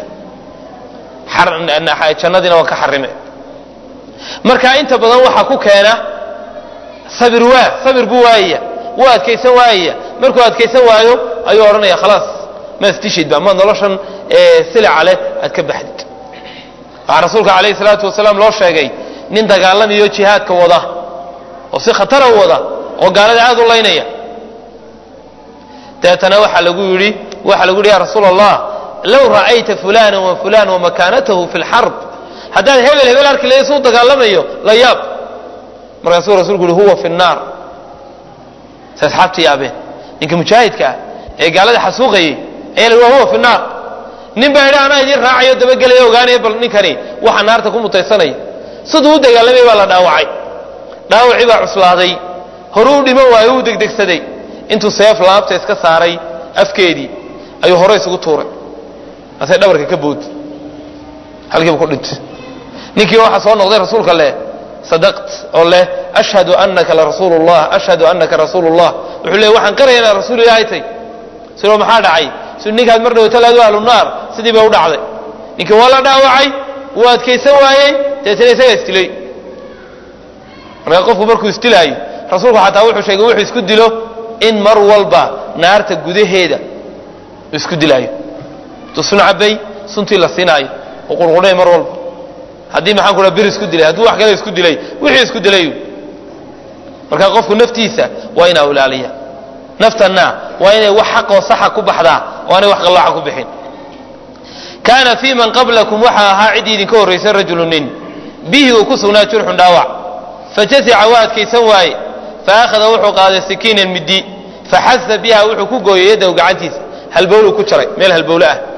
jannadiina waan ka xarime marka inta badan waxaa ku keena sabir waa sabir buu waayaya wuu adkaysan waayaya markuu adkaysan waayo ayuu odhanaya khalaas ma isdishidba ma noloshan silica leh aad ka baxdid waxaa rasuulka calayhi salaatu wasalaam loo sheegay nin dagaalamayo jihaadka wada oo si khatara u wada oo gaalada aad u laynaya deetana waxaa lagu yidhi waxaa lagu yidhi ya rasuul allah low ra'ayta fulana wa fulan wamakaanatahu fi lxarb haddaad hebel hebel arki lahayd suu dagaalamayo la yaab markaasuu rasulku yihi huwa fi nnaar say asxaabta yaabeen ninka mujaahidka ah ee gaalada xasuuqayay ayaa la huwa fi naar nin baa yidhi anaa idiin raacayo dabagelaya ogaanaya bal ninkani waxa naarta ku mutaysanaya siduu u dagaalamay baa la dhaawacay dhaawacii baa cuslaaday horuu dhiman waayo uu degdegsaday intuu seef laabta iska saaray afkeedii ayuu hore isugu tuuray asay dhabarka ka boodi halkiiba ku dhintay ninkii waxaa soo noqday rasuulka leh sadaqt oo leh ashhadu anaka larasuulu llah ashhadu anaka rasuulu llah wuxuu leey waxaan qaraya inaad rasuul ilaahay tay sidoo maxaa dhacay si ninkaad mar dhawata laadu ahlu naar sidii ba u dhacday ninkii waa la dhaawacay wuu adkaysan waayey deetana isagaa isdilay markaa qofku markuu isdilaayo rasuulku xataa wuxuu sheegay wuxuu isku dilo in mar walba naarta gudaheeda isku dilaayo intuu sun cabay suntii la siinaayo oo qurqudhay mar walba haddii maxaan ku bir isku dilay hadduu wax kale isku dilay wixii isku dilay marka qofku naftiisa waa inaa ilaaliya naftanna waa inay wax xaqoo saxa ku baxdaa oo aanay wax qallaaca ku bixin kaana fii man qablakum waxaa ahaa cid idinka horraysay rajulu nin bihi uu ku sugnaa jurxun dhaawac fajasica waa adkaysan waaye fa akhada wuxuu qaaday sikiinan middi faxasa biha wuxuu ku gooyey yadahu gacantiisa halbowluu ku jaray meel halbowle ah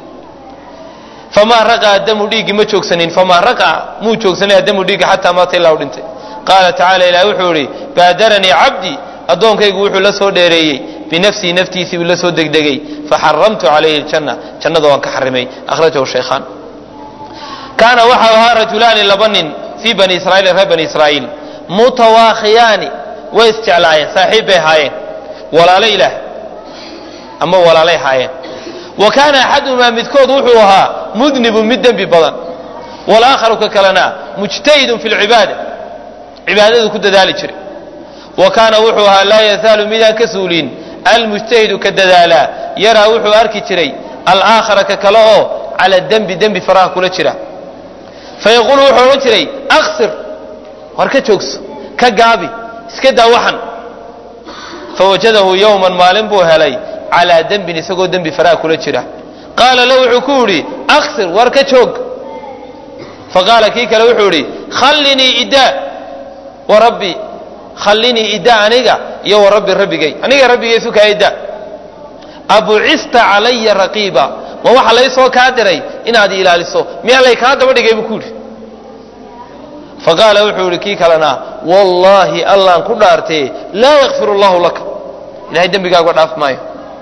famaa raqaa damu dhiiggi ma joogsanin famaa raqaa muu joogsanin adamu dhiiggi xataa maata ilaa u dhintay qaala tacaala ilaah wuxuu idhi baadaranii cabdii addoonkaygu wuxuu la soo dheereeyey binafsihi naftiisii buu la soo degdegay faxaramtu calayhi aljanna jannada waan ka xarimay akhrajahu shaykhaan kaana waxau ahaa rajulaani laba nin fii bani israiil reer bani israa'iil mutawaakhiyaani way isjeclaayeen saaxiib bay ahaayeen walaalo ilaah ama walaalay ahaayeen wa kaana axaduhumaa midkood wuxuu ahaa mudnibun mid dembi badan walaakharu ka kalena mujtahidun fi lcibaada cibaadadu ku dadaali jiray wa kaana wuxuu ahaa laa yazaalu midaan ka suulin almujtahidu ka dadaalaa yaraa wuxuu arki jiray alaakhara ka kale oo cala dembi dembi faraha kula jira fayaquulu wuxuu odhan jiray aksir war ka joogso ka gaabi iska daa waxan fawajadahu yowman maalin buu helay calaa dembin isagoo dembi faraha kula jira qaala la wuxuu ku yidhi aksir war ka joog faqaala kii kale wuxuu idhi khallinii idaa wa rabbi khallinii idaa aniga iyo wa rabbi rabbigay aniga rabbigay sukaa idaa abucista calaya raqiiba ma waxa lay soo kaa diray inaad ilaaliso miyaa lay kaa daba dhigay buu ku yidhi faqaala wuxuu yidhi kii kalena wallaahi allaan ku dhaartee laa yakfir allahu laka ilahay dembigaaga dhaaf maayo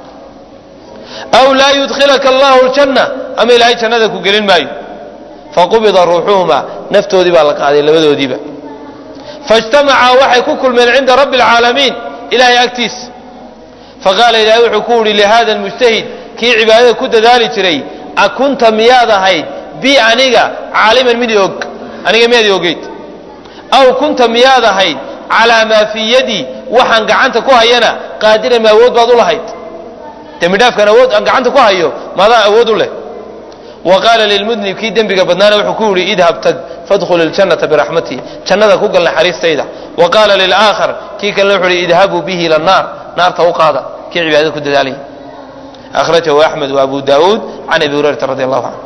aw laa yudkhilaka allahu ljanna ama ilaahay jannada ku gelin maayo faqubida ruuxuhuma naftoodii baa la qaaday labadoodiiba faijtamacaa waxay ku kulmeen cinda rabbi alcaalamiin ilahay agtiisa faqaala ilaahay wuxuu ku yidhi lihada almujtahid kii cibaadada ku dadaali jiray akunta miyaad ahayd bi aniga caaliman mid og aniga miyaad ogeyd aw kunta miyaad ahayd calaa maa fii yadii waxaan gacanta ku hayana qaadiran ma awood baad u lahayd dembi dhaafkan awood aan gacanta ku hayo maadaa awood u leh wa qaala lilmudnib kii dembiga badnaana wuxuu ku yidhi idhab tag fadkhul iljannata biraxmatii jannada ku gal naxariistayda wa qaala lilaakhar kii kalena wuxuu yidhi idhabuu bihi ila naar naarta u qaada kii cibaadada ku dadaalaya akhrajahu axmed wa abu daauud can abi hurayrata radi allahu canhu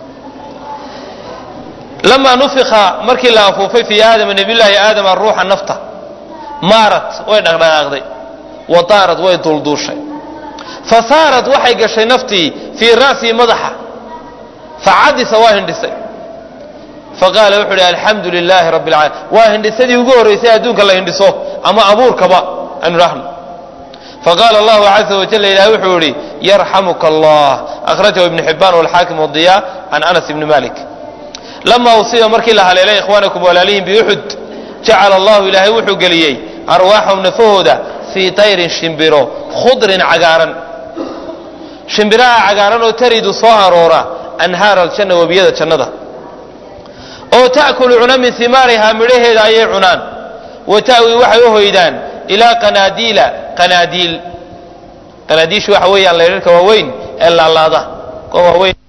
lamaa nufika markii la afuufay fii aadama nabiyllaahi aadama ruuxa nafta maarat way dhaqdhaqaaqday wa daarad way dulduushay fa saarat waxay gashay naftii fii ra'sii madaxa facadisa waa hindhisay faqaala wuxuu ihi alxamdu lilaahi rabbi alcaalamiin waa hindhisadii ugu horraysay adduunka la hindhiso ama abuurkaba aanu dhahno faqaala allahu caza wajalla ilahi wuxuu yihi yarxamuka allah akhrajahu ibnu xibaan walxaakim wadiya can anas ibni malik lamaa usiiba markii la haleelay ikhwaanakum walaalihim biuxud jacala allahu ilaahay wuxuu geliyey arwaaxahum nafahooda fii tayrin shimbiro khudrin cagaaran shimbiraha cagaaran oo taridu soo aroora anhaar aljanna webiyada jannada oo ta'kulu cuna min simaarihaa midhaheeda ayay cunaan wa ta'wi waxay u hoydaan ilaa qanaadiila qanaadiil qanaadiishu waxa weeyaan laydharka waaweyn ee laalaada kuwa waaweyn